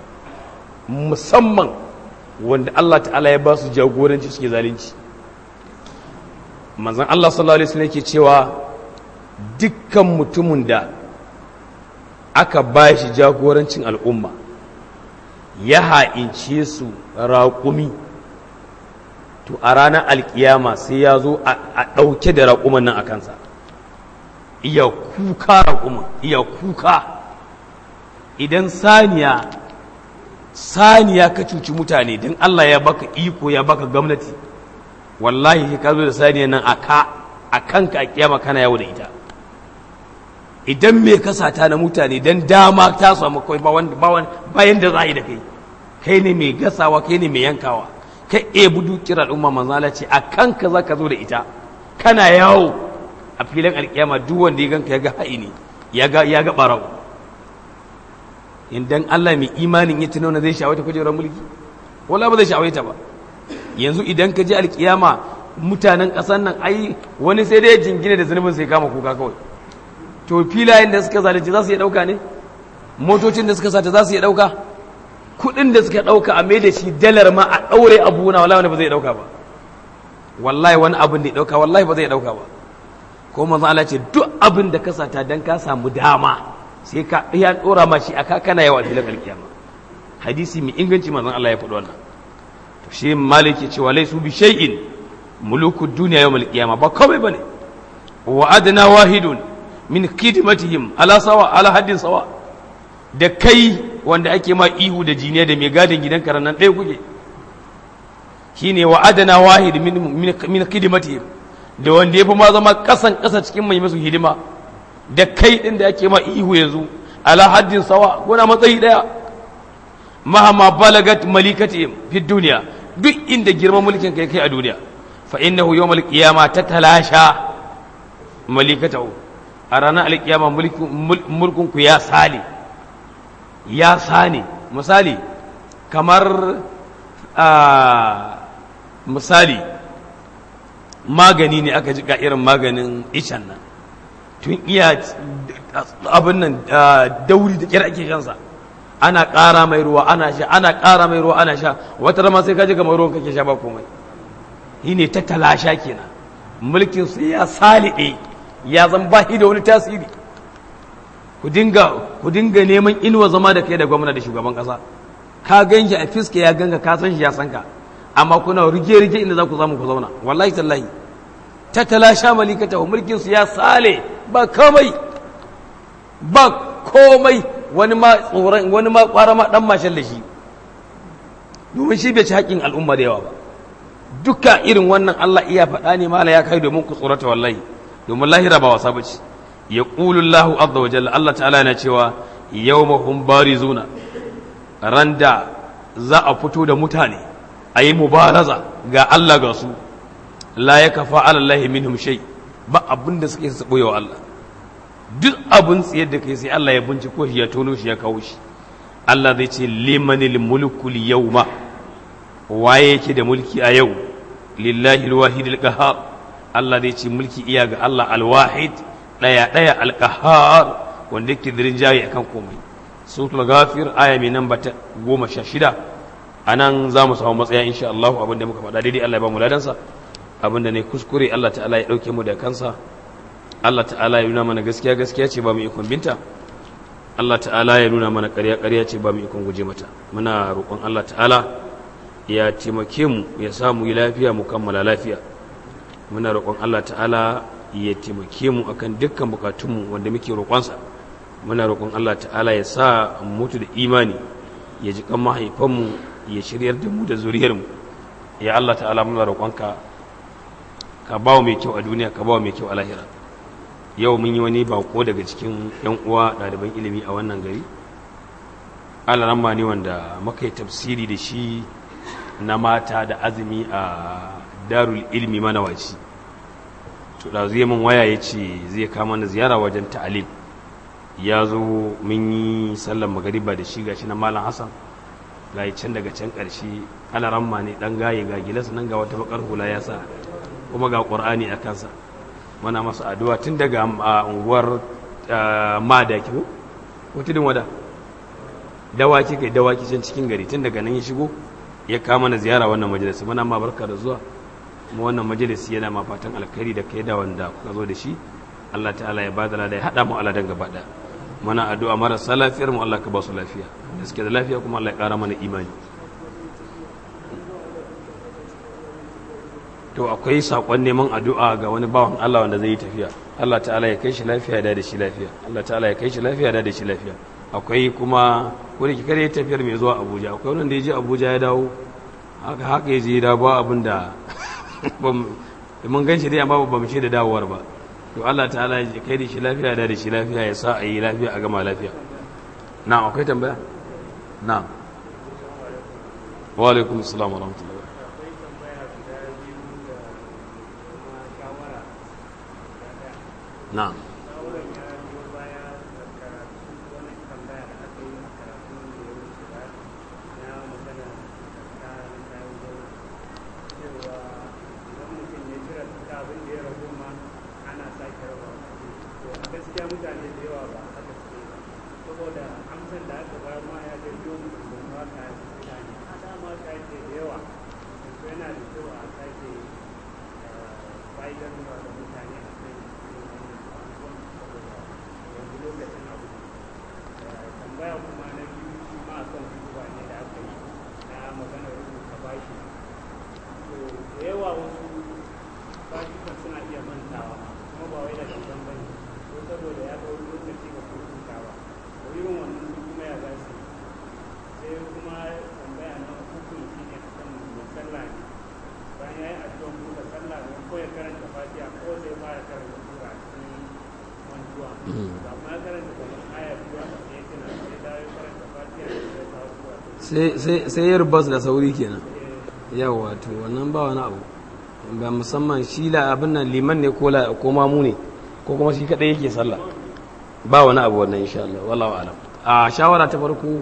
musamman wanda Allah ta'ala ya ba su jagoranci suke zalunci manzan Allah sallallahu alaihi wasallam yake cewa dukkan mutumin da aka ba shi jagorancin al'umma ya ha'ince su raƙumi to a ranar alkiyama sai ya zo a ɗauke da raƙuman nan a kansa iya kuka raƙuman iya kuka idan saniya saniya ka cuci mutane don Allah ya baka iko ya baka gwamnati wallahi ka zo da saniya nan aka a kanka a kiyama kana yawo da ita idan me ka sata na mutane don dama ta samu kawai bayan da za a yi da kai kai ne mai gasawa kai ne mai yankawa kai e budu kira al'umma manzala ce a kanka za ka zo da ita kana yawo a filin alkiyama duk wanda ya ganka ya ga ha'ini ya ga ɓarau idan Allah mai imanin ya tunauna zai sha'awai ta kujerar mulki wala ba zai sha'awai ta ba yanzu idan ka je alkiyama mutanen ƙasar nan ai wani sai dai jingine da zunubin sai kama kuka kawai to filayen da suka zalunci za su iya ɗauka ne motocin da suka sata za su iya ɗauka kuɗin da suka ɗauka a mai da shi dalar ma a ɗaure abu na wallahi wani ba zai ɗauka ba wallahi wani abin da ya ɗauka wallahi ba zai ɗauka ba ko manzo Allah ce duk abin da ka sata dan ka samu dama sai ka ya dora ma shi aka kana yawa filin alkiyama hadisi mai inganci manzon Allah ya faɗi wannan to shi maliki cewa laisu bi shay'in mulukud dunya yawm alqiyama ba komai bane wa adna wahidun min khidmatihim ala sawa ala haddin sawa da kai wanda ake ma ihu da jiniya da mai gadin gidan karan nan ɗaya kuke shine wa adna wahid min min khidmatihim da wanda yafi ma zama kasan kasa cikin mai musu hidima da kai ɗin da ake ma ihu yanzu ala haddin sawa kuna matsayi ɗaya mahama balagat malikati fi duniya duk inda girman mulkin kai kai a duniya fa innahu yawmal qiyama tatalasha malikatahu a ranar alkiyama mulkin ku ya sale ya sane misali kamar misali magani ne aka ji ga irin maganin ishan nan tun iya abin nan dauri da kira ake shansa ana ƙara mai ruwa ana sha ana ƙara mai ruwa ana sha wata rama sai kaji kamar ruwan kake sha ba komai shi ne ta talasha kenan mulkin su ya saliɗe ya zan ba shi da wani tasiri ku dinga ku dinga neman inuwa zama da kai da gwamna da shugaban kasa ka gan shi a fiska ya ganka ka san shi ya san ka amma kuna rige rige inda za ku samu ku zauna wallahi tallahi ta talasha malikata mulkin su ya sale ba komai ba komai wani ma tsoron wani ma kwara ma dan mashin da shi domin shi bai ci haƙƙin al'umma da yawa ba duka irin wannan Allah iya faɗa ne mala ya kai domin ku tsorata wallahi domin lahira ba wasa bace ya qulu Allahu azza wa jalla Allah ta'ala yana cewa yawma hum barizuna randa za a fito da mutane a yi mubaraza ga Allah ga su la ya kafa ala Allah minhum shay ba abin da suke su wa Allah duk abin tsayar da kai sai Allah ya binciko shi ya tono shi ya kawo shi Allah zai ce limanil mulku yawma waye yake da mulki a yau lillahi alwahid alqahar Allah zai ce mulki iya ga Allah alwahid daya daya alqahar wanda yake dirin jayi akan komai suratul ghafir aya mai namba ta goma sha shida a nan za mu samu matsaya insha Allah abin da muka faɗa daidai Allah ya ba mu ladansa abin da ne kuskure Allah ta'ala ya ɗauke mu da kansa Allah ta'ala ya nuna mana gaskiya gaskiya ce ba mu ikon binta Allah ta'ala ya nuna mana ƙarya ƙarya ce ba mu ikon guje mata muna roƙon Allah ta'ala ya taimake mu ya sa mu yi lafiya mu kammala lafiya muna roƙon Allah ta'ala ya taimake mu akan dukkan bukatunmu wanda muke roƙonsa muna roƙon Allah ta'ala ya sa mutu da imani ya ji kan mahaifanmu ya shiryar da mu da zuriyarmu ya Allah ta'ala muna roƙonka ka bawa mai kyau a duniya ka bawa mai kyau a lahira yau mun yi wani bako daga cikin yan uwa ɗaliban ilimi a wannan gari alaramma ne wanda muka yi tafsiri da shi na mata da azumi a darul ilmi manawaci to da zai min waya ya ce zai kama na ziyara wajen ta'alim ya zo mun yi sallar magariba da shi gashi na malam hassan ga can daga can ƙarshe alaramma ne ɗan gaye ga gilas nan ga wata bakar hula ya sa kuma ga ƙur'ani a kansa muna masa addu'a tun daga unguwar madaki ko wata din wada dawaki kai dawaki can cikin gari tun daga nan ya shigo ya kama na ziyara wannan majalisi muna ma barka da zuwa kuma wannan majalisi yana ma fatan alkhairi da kai da wanda kuka zo da shi Allah ta'ala ya bada lada ya hada mu aladan gaba daya muna addu'a marasa lafiyar mu Allah ka ba su lafiya da suke da lafiya kuma Allah ya kara mana imani to akwai sakon neman addu'a ga wani bawan Allah wanda zai yi tafiya Allah ta'ala ya kai shi lafiya da da shi lafiya Allah ta'ala ya kai shi lafiya da da shi lafiya akwai kuma ko da kare ya tafiyar mai zuwa Abuja akwai wanda ya je Abuja ya dawo haka haka ya je ya dawo ba abin da mun gan shi dai amma ba mu ce da dawowar ba to Allah ta'ala ya kai da shi lafiya da da shi lafiya ya sa a yi lafiya a gama lafiya na akwai tambaya na wa alaikum assalam wa rahmatullahi na sai yar bas da sauri kenan yawa to wannan ba wani abu ba musamman shi la abin nan liman ne ko la ko mamu ne ko kuma shi kadai yake sallah ba wani abu wannan insha Allah wallahu alam a shawara ta farko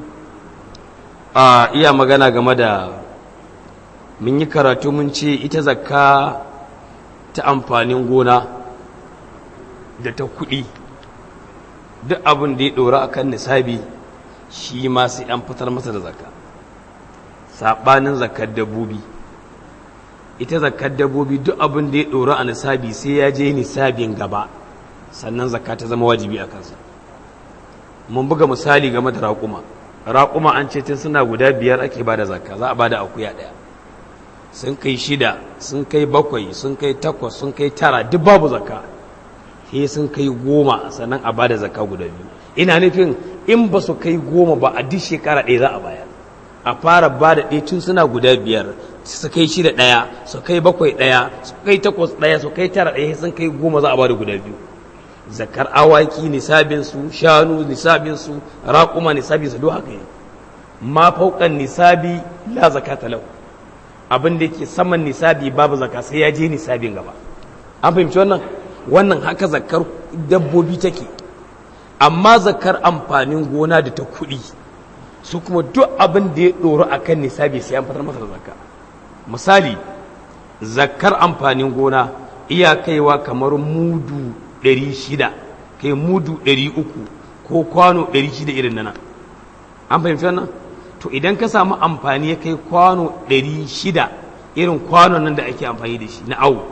a iya magana game da mun yi karatu mun ce ita zakka ta amfanin gona da ta kuɗi duk abin da ya ɗora a kan nisabi shi ma sai an fitar masa da zakka saɓanin zakkar dabbobi ita zakkar dabbobi duk abin da ya ɗora a nisabi sai ya je nisabin gaba sannan zakka ta zama wajibi a kansa mun buga misali game da raƙuma raƙuma an ce tun suna guda biyar ake ba da zakka za a ba da akuya ɗaya sun kai shida sun kai bakwai sun kai takwas sun kai tara duk babu zakka he sun kai goma sannan a ba da zakka guda biyu ina nufin in ba su kai goma ba a duk shekara ɗaya za a bayar a fara ba da ɗaya tun suna guda biyar su kai shida ɗaya su kai bakwai ɗaya su kai takwas ɗaya su kai tara ɗaya sun kai goma za a ba da guda biyu zakar awaki nisabinsu shanu nisabinsu raƙuma nisabinsu duk haka yi ma fauƙan nisabi la zakata lau abin da yake saman nisabi babu zaka sai ya je nisabin gaba an fahimci wannan wannan haka zakar dabbobi take amma zakar amfanin gona da ta kuɗi su kuma duk abin da ya ɗoro a kan nisabi sai an fitar masa da zakka misali zakar amfanin gona iya kaiwa kamar mudu ɗari shida kai mudu ɗari uku ko kwano ɗari shida irin nana an fahimci wannan to idan ka samu amfani ya kai kwano ɗari shida irin kwanon nan da ake amfani da shi na awu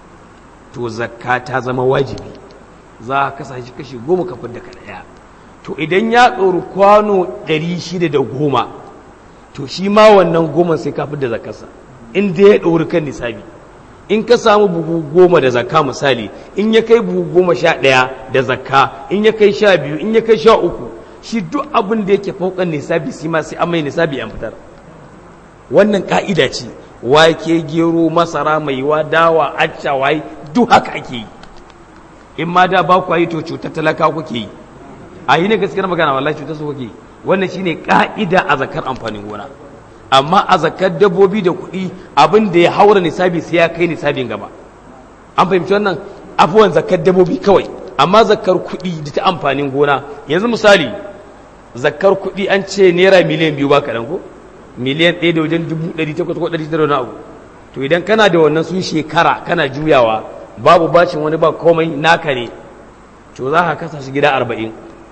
to zakka ta zama wajibi za a kasa shi kashi goma kafin da ɗaya to idan ya tsoro kwano ɗari shida da goma to shi ma wannan goma sai kafin da zakarsa inda ya ɗori kan nisabi in ka samu buhu goma da zakka misali in ya kai buhu goma sha ɗaya da zakka in ya kai sha biyu in ya kai sha uku shi duk abin da yake faukan nisabi shi ma sai an mai nisabi an fitar wannan ka'ida ce wake gero masara maiwa dawa acca waye duk haka ake yi in ma da ba ku yi to cutar talaka kuke yi a yi ne gaskiyar magana wallahi cutar su kuke yi wannan shine ka'ida a zakar amfanin gona amma a zakar dabbobi da kuɗi abin da ya haura nisabi sai ya kai nisabin gaba an fahimci wannan afuwan zakar dabbobi kawai amma zakar kuɗi da ta amfanin gona yanzu misali zakar kuɗi an ce naira miliyan biyu ba kaɗan ko miliyan ɗaya da wajen dubu ɗari takwas ko ɗari tara na abu to idan kana da wannan sun shekara kana juyawa babu bacin wani ba komai naka ne to za ka kasa shi gida arba'in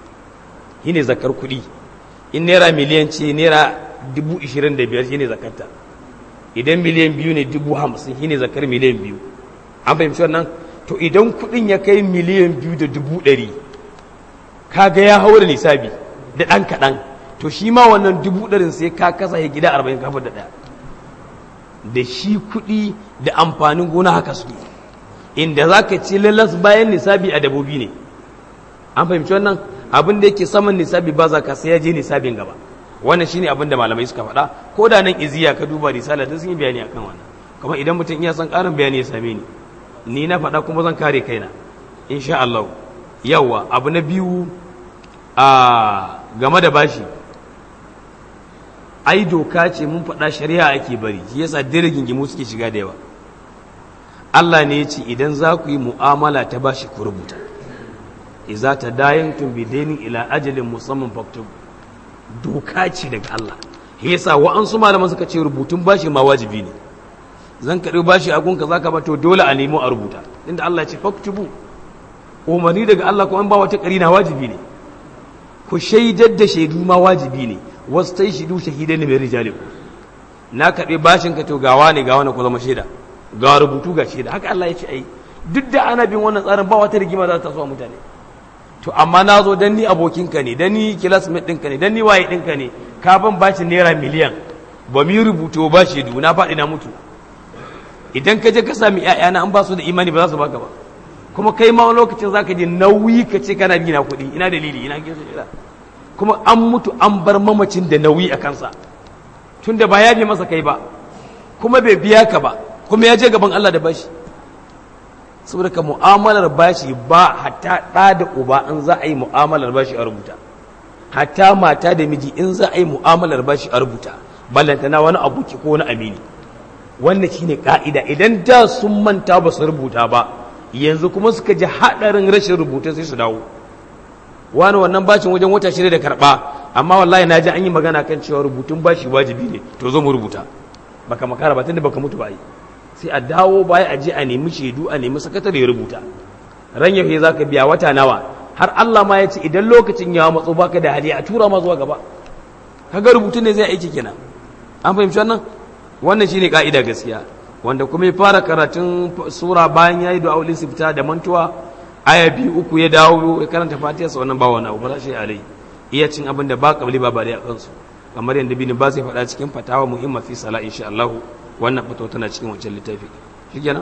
shi ne zakar kuɗi in naira miliyan ce naira dubu ishirin da biyar shi ne zakarta idan miliyan biyu ne dubu hamsin shi ne zakar miliyan biyu an fahimci wannan to idan kuɗin ya kai miliyan biyu da dubu ɗari kaga ya haura nisabi da ɗan kaɗan to shi ma wannan dubu ɗarin sai ka kasa ya gida arba'in kafin da ɗaya da shi kuɗi da amfanin gona haka su inda za ka ci lalas bayan nisabi a dabobi ne an fahimci wannan abin da yake saman nisabi ba za ka sai ya je nisabin gaba wannan shine abin da malamai suka faɗa ko da nan iziya ka duba risala da sun yi bayani akan wannan kuma idan mutum iya son ƙarin bayani ya same ni ni na faɗa kuma zan kare kaina insha Allah yawa abu na biyu a game da bashi ai doka ce mun faɗa shari'a ake bari shi yasa dirgin gimu suke shiga da yawa Allah ne ya ce idan za ku yi mu'amala ta bashi ku rubuta iza ta dayantum bidainin ila ajalin musamman faktubu doka ce daga Allah yasa wa'ansu malaman suka ce rubutun bashi ma wajibi ne zan karɓi bashi a gunka zaka ba to dole a nemo a rubuta inda Allah ya ce faktubu umarni daga Allah kuma ba wata na wajibi ne ku shaidar da shaidu ma wajibi ne wasu ta yi shaidu shahidai ne mai rijali na karɓi bashin ka to gawa ne gawa ne ku zama shaida ga rubutu ga shaida haka Allah ya ce ai duk da ana bin wannan tsarin ba wata rigima za ta taso mutane to amma na zo dan ni abokinka ne dan ni classmate ɗinka ne dan ni waye ɗinka ne ka ban bashi naira miliyan ba mu rubutu ba shaidu na faɗi na mutu idan ka je ka sami ƴaƴana an ba su da imani ba za su baka ba kuma kai ma lokacin zaka je nauyi ka ce kana bi na kuɗi ina dalili ina kinsu ina kuma an mutu an bar mamacin da nauyi a kansa tunda ba ya bi masa kai ba kuma bai biya ka ba kuma ya je gaban Allah da bashi saboda ka mu'amalar bashi ba hatta ɗa da uba in za a yi mu'amalar bashi a rubuta hatta mata da miji in za a yi mu'amalar bashi a rubuta ballantana wani aboki ko wani amini wannan shine ka'ida idan da sun manta ba su rubuta ba yanzu kuma suka ji haɗarin rashin rubuta sai su dawo wani wannan bashin wajen wata shida da karɓa amma wallahi na ji an yi magana kan cewa rubutun bashi wajibi ne to zo mu rubuta baka makara ba tunda baka mutu ba yi sai a dawo baya a je a nemi shaidu a nemi sakatare ya rubuta ran yaushe za ka biya wata nawa har Allah ma ya ce idan lokacin ya matso baka da hali a tura ma zuwa gaba kaga rubutun ne zai aiki kenan an fahimci wannan wannan shine ka'ida gaskiya wanda kuma ya fara karatun sura bayan yayi du'a ul istifta da mantuwa aya biyu uku ya dawo ya karanta fatiha sa wannan ba wani abu ba shi alai iya cin abin da ba kabli ba bare a kansu kamar yadda bin ba zai faɗa cikin fatawa muhimma fi sala insha Allah wannan fatawa tana cikin wancan littafi shikenan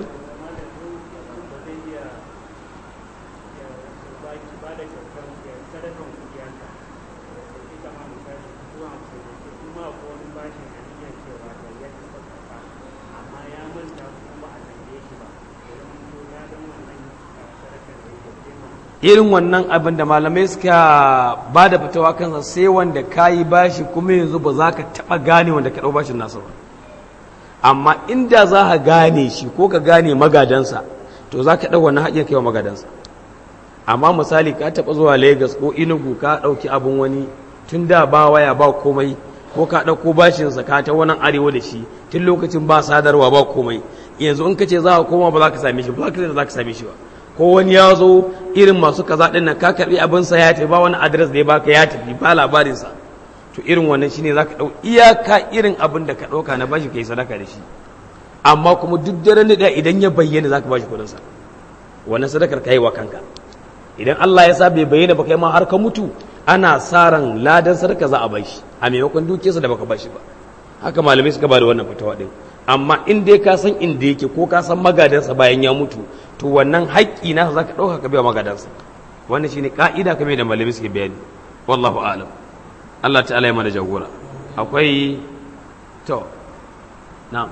irin wannan abin da malamai suka ba da fitawa kansa sai wanda ka yi bashi kuma yanzu ba za ka taɓa gane wanda ka ɗau bashin nasa ba amma inda za ka gane shi ko ka gane magadansa to za ka ɗau wannan haƙin kai wa magadansa amma misali ka taɓa zuwa lagos ko inugu ka ɗauki abin wani tun da ba waya ba komai ko ka ɗauko bashinsa ka ta wannan arewa da shi tun lokacin ba sadarwa ba komai yanzu in ka ce za ka koma ba za ka same shi ba za ka same shi ba ko wani ya zo irin masu kaza ɗin nan ka karɓi abinsa ya tafi ba wani adres da ya baka ya tafi ba labarinsa to irin wannan shine za ka ɗau iyaka irin abin da ka ɗauka na bashi ka yi sadaka da shi amma kuma duk daren da idan ya bayyana za ka bashi kuɗinsa wannan sadakar ka yi wa kanka idan Allah ya sa bai bayyana ba kai ma har ka mutu ana sa ran ladan sadaka za a bashi a maimakon dukiyarsa da baka bashi ba haka malamai suka ba da wannan fatawa ɗin amma in dai ka san inda yake ko ka san magadansa bayan ya mutu to wannan haƙƙi nasa za ka ɗauka ka biya magadansa wannan shine ka'ida kame da malami suke bayani wallahu a'lam Allah ta'ala ya mana jagora akwai to na'am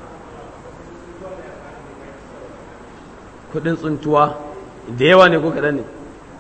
kudin tsuntuwa da yawa ne ko kaɗan ne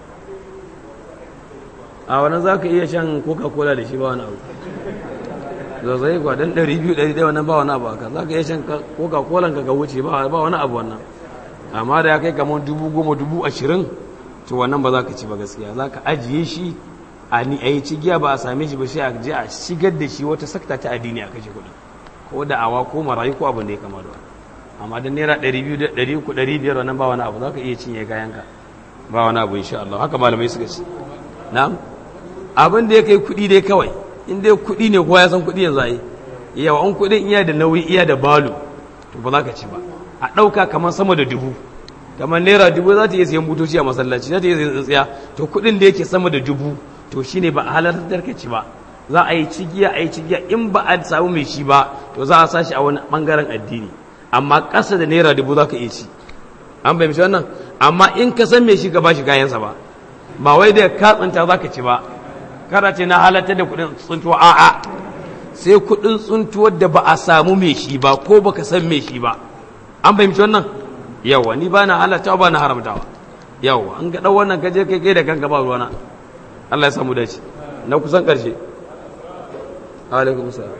a wannan za ka iya shan coca-cola da shi ba wani abu zazzayi kuwa don 200-100 wannan ba wani abu aka za ka iya shan coca-cola ka ga wuce ba wani abu wannan amma da ya kai kamar dubu goma dubu ashirin to wannan ba za ka ci ba gaskiya za ka ajiye shi a ni a yi cigiya ba a same shi ba shi a je a shigar da shi wata sakta ta addini a kashe kuɗi ko da awa ko marayu ko abin da ya kama da wani amma don naira ɗari biyu da ɗari uku ɗari biyar wannan ba wani abu za ka iya cinye kayanka ba wani abu insha Allah haka malamai suka ci na'am abin da ya kai kuɗi dai kawai in dai kuɗi ne kowa ya san kuɗi yanzu a yi yawa an kuɗin iya da nauyi iya da balu to ba za ka ci ba a ɗauka kamar sama da dubu kamar naira dubu za ta iya siyan butoci a masallaci za ta iya siyan tsintsiya to kuɗin da yake sama da dubu to shine ba a halartar ka ci ba za a yi cigiya a yi cigiya in ba a samu mai shi ba to za a sa shi a wani ɓangaren addini amma ƙasa da naira dubu za ka iya ci an fahimci wannan amma in ka san mai shi ka ba shi kayansa ba ba wai da ka tsinta za ka ci ba kada ce na halartar da kuɗin tsuntuwa a'a sai kuɗin tsuntuwar da ba a samu mai shi ba ko baka san mai shi ba an fahimci wannan yawa ni ba na halattawa ba na haramtawa yawa an ga ɗau wannan kaje kai kai da kanka ba ruwana Allah ya samu dace na kusan ƙarshe alaikum salam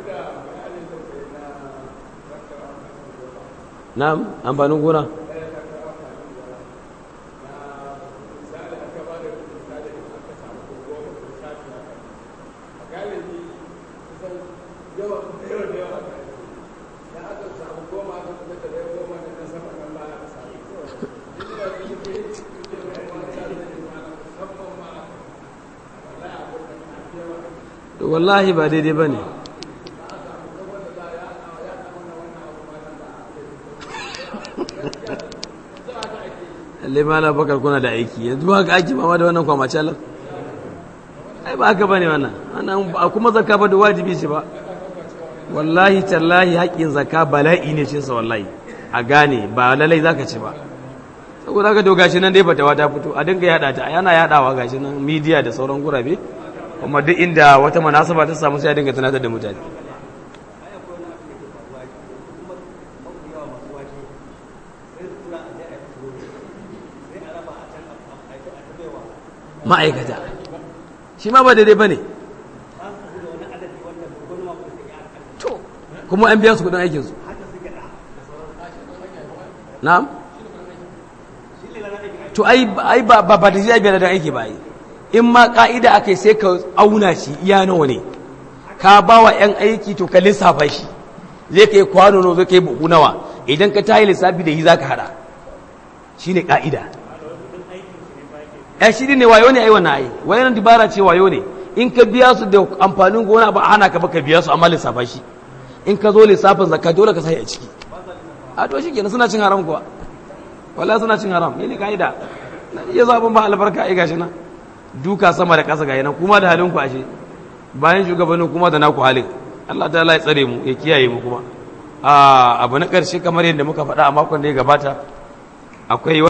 na'am amfanin gona wallahi ba daidai ba ne limana bakar kuna da aiki yanzu ba ka aiki ma da wannan kwamacalar ai ba haka ba ne wannan a kuma zaka ba da wajibi ce ba wallahi tallahi haƙƙin zaka bala'i ne cinsa wallahi a gane ba lalai za ka ci ba saboda haka to gashi nan dai fatawa ta fito a dinga yada ta yana yadawa gashi nan midiya da sauran gurabe kuma duk inda wata manasaba ta samu sai ya dinga tunatar da mutane ma'aikata shi ma ba daidai ba ne to kuma an biya su kudin aikinsu na'am to ai ai ba ba da zai biya da aiki ba ai in ma ka'ida akai sai ka auna shi iya nawa ne ka ba wa yan aiki to ka lissafa shi zai kai kwano no zai kai buhu nawa idan ka tayi lissafi da yi zaka hada shine ka'ida ya shi ne wayo ne ai wannan ai wayan dibara ce wayo ne in ka biya su da amfanin gona ba hana ka ba ka biya su amma lissafa shi in ka zo lissafin zakka dole ka sai a ciki a to shikenan suna cin haram kuwa wallahi suna cin haram ne kaida ya zaɓin ba albarka ai gashi na duka sama da ƙasa gayi nan kuma da halin ku ashe bayan shugabannin kuma da naku halin Allah ta ya tsare mu ya kiyaye mu kuma a abu na ƙarshe kamar yadda muka faɗa a makon da ya gabata akwai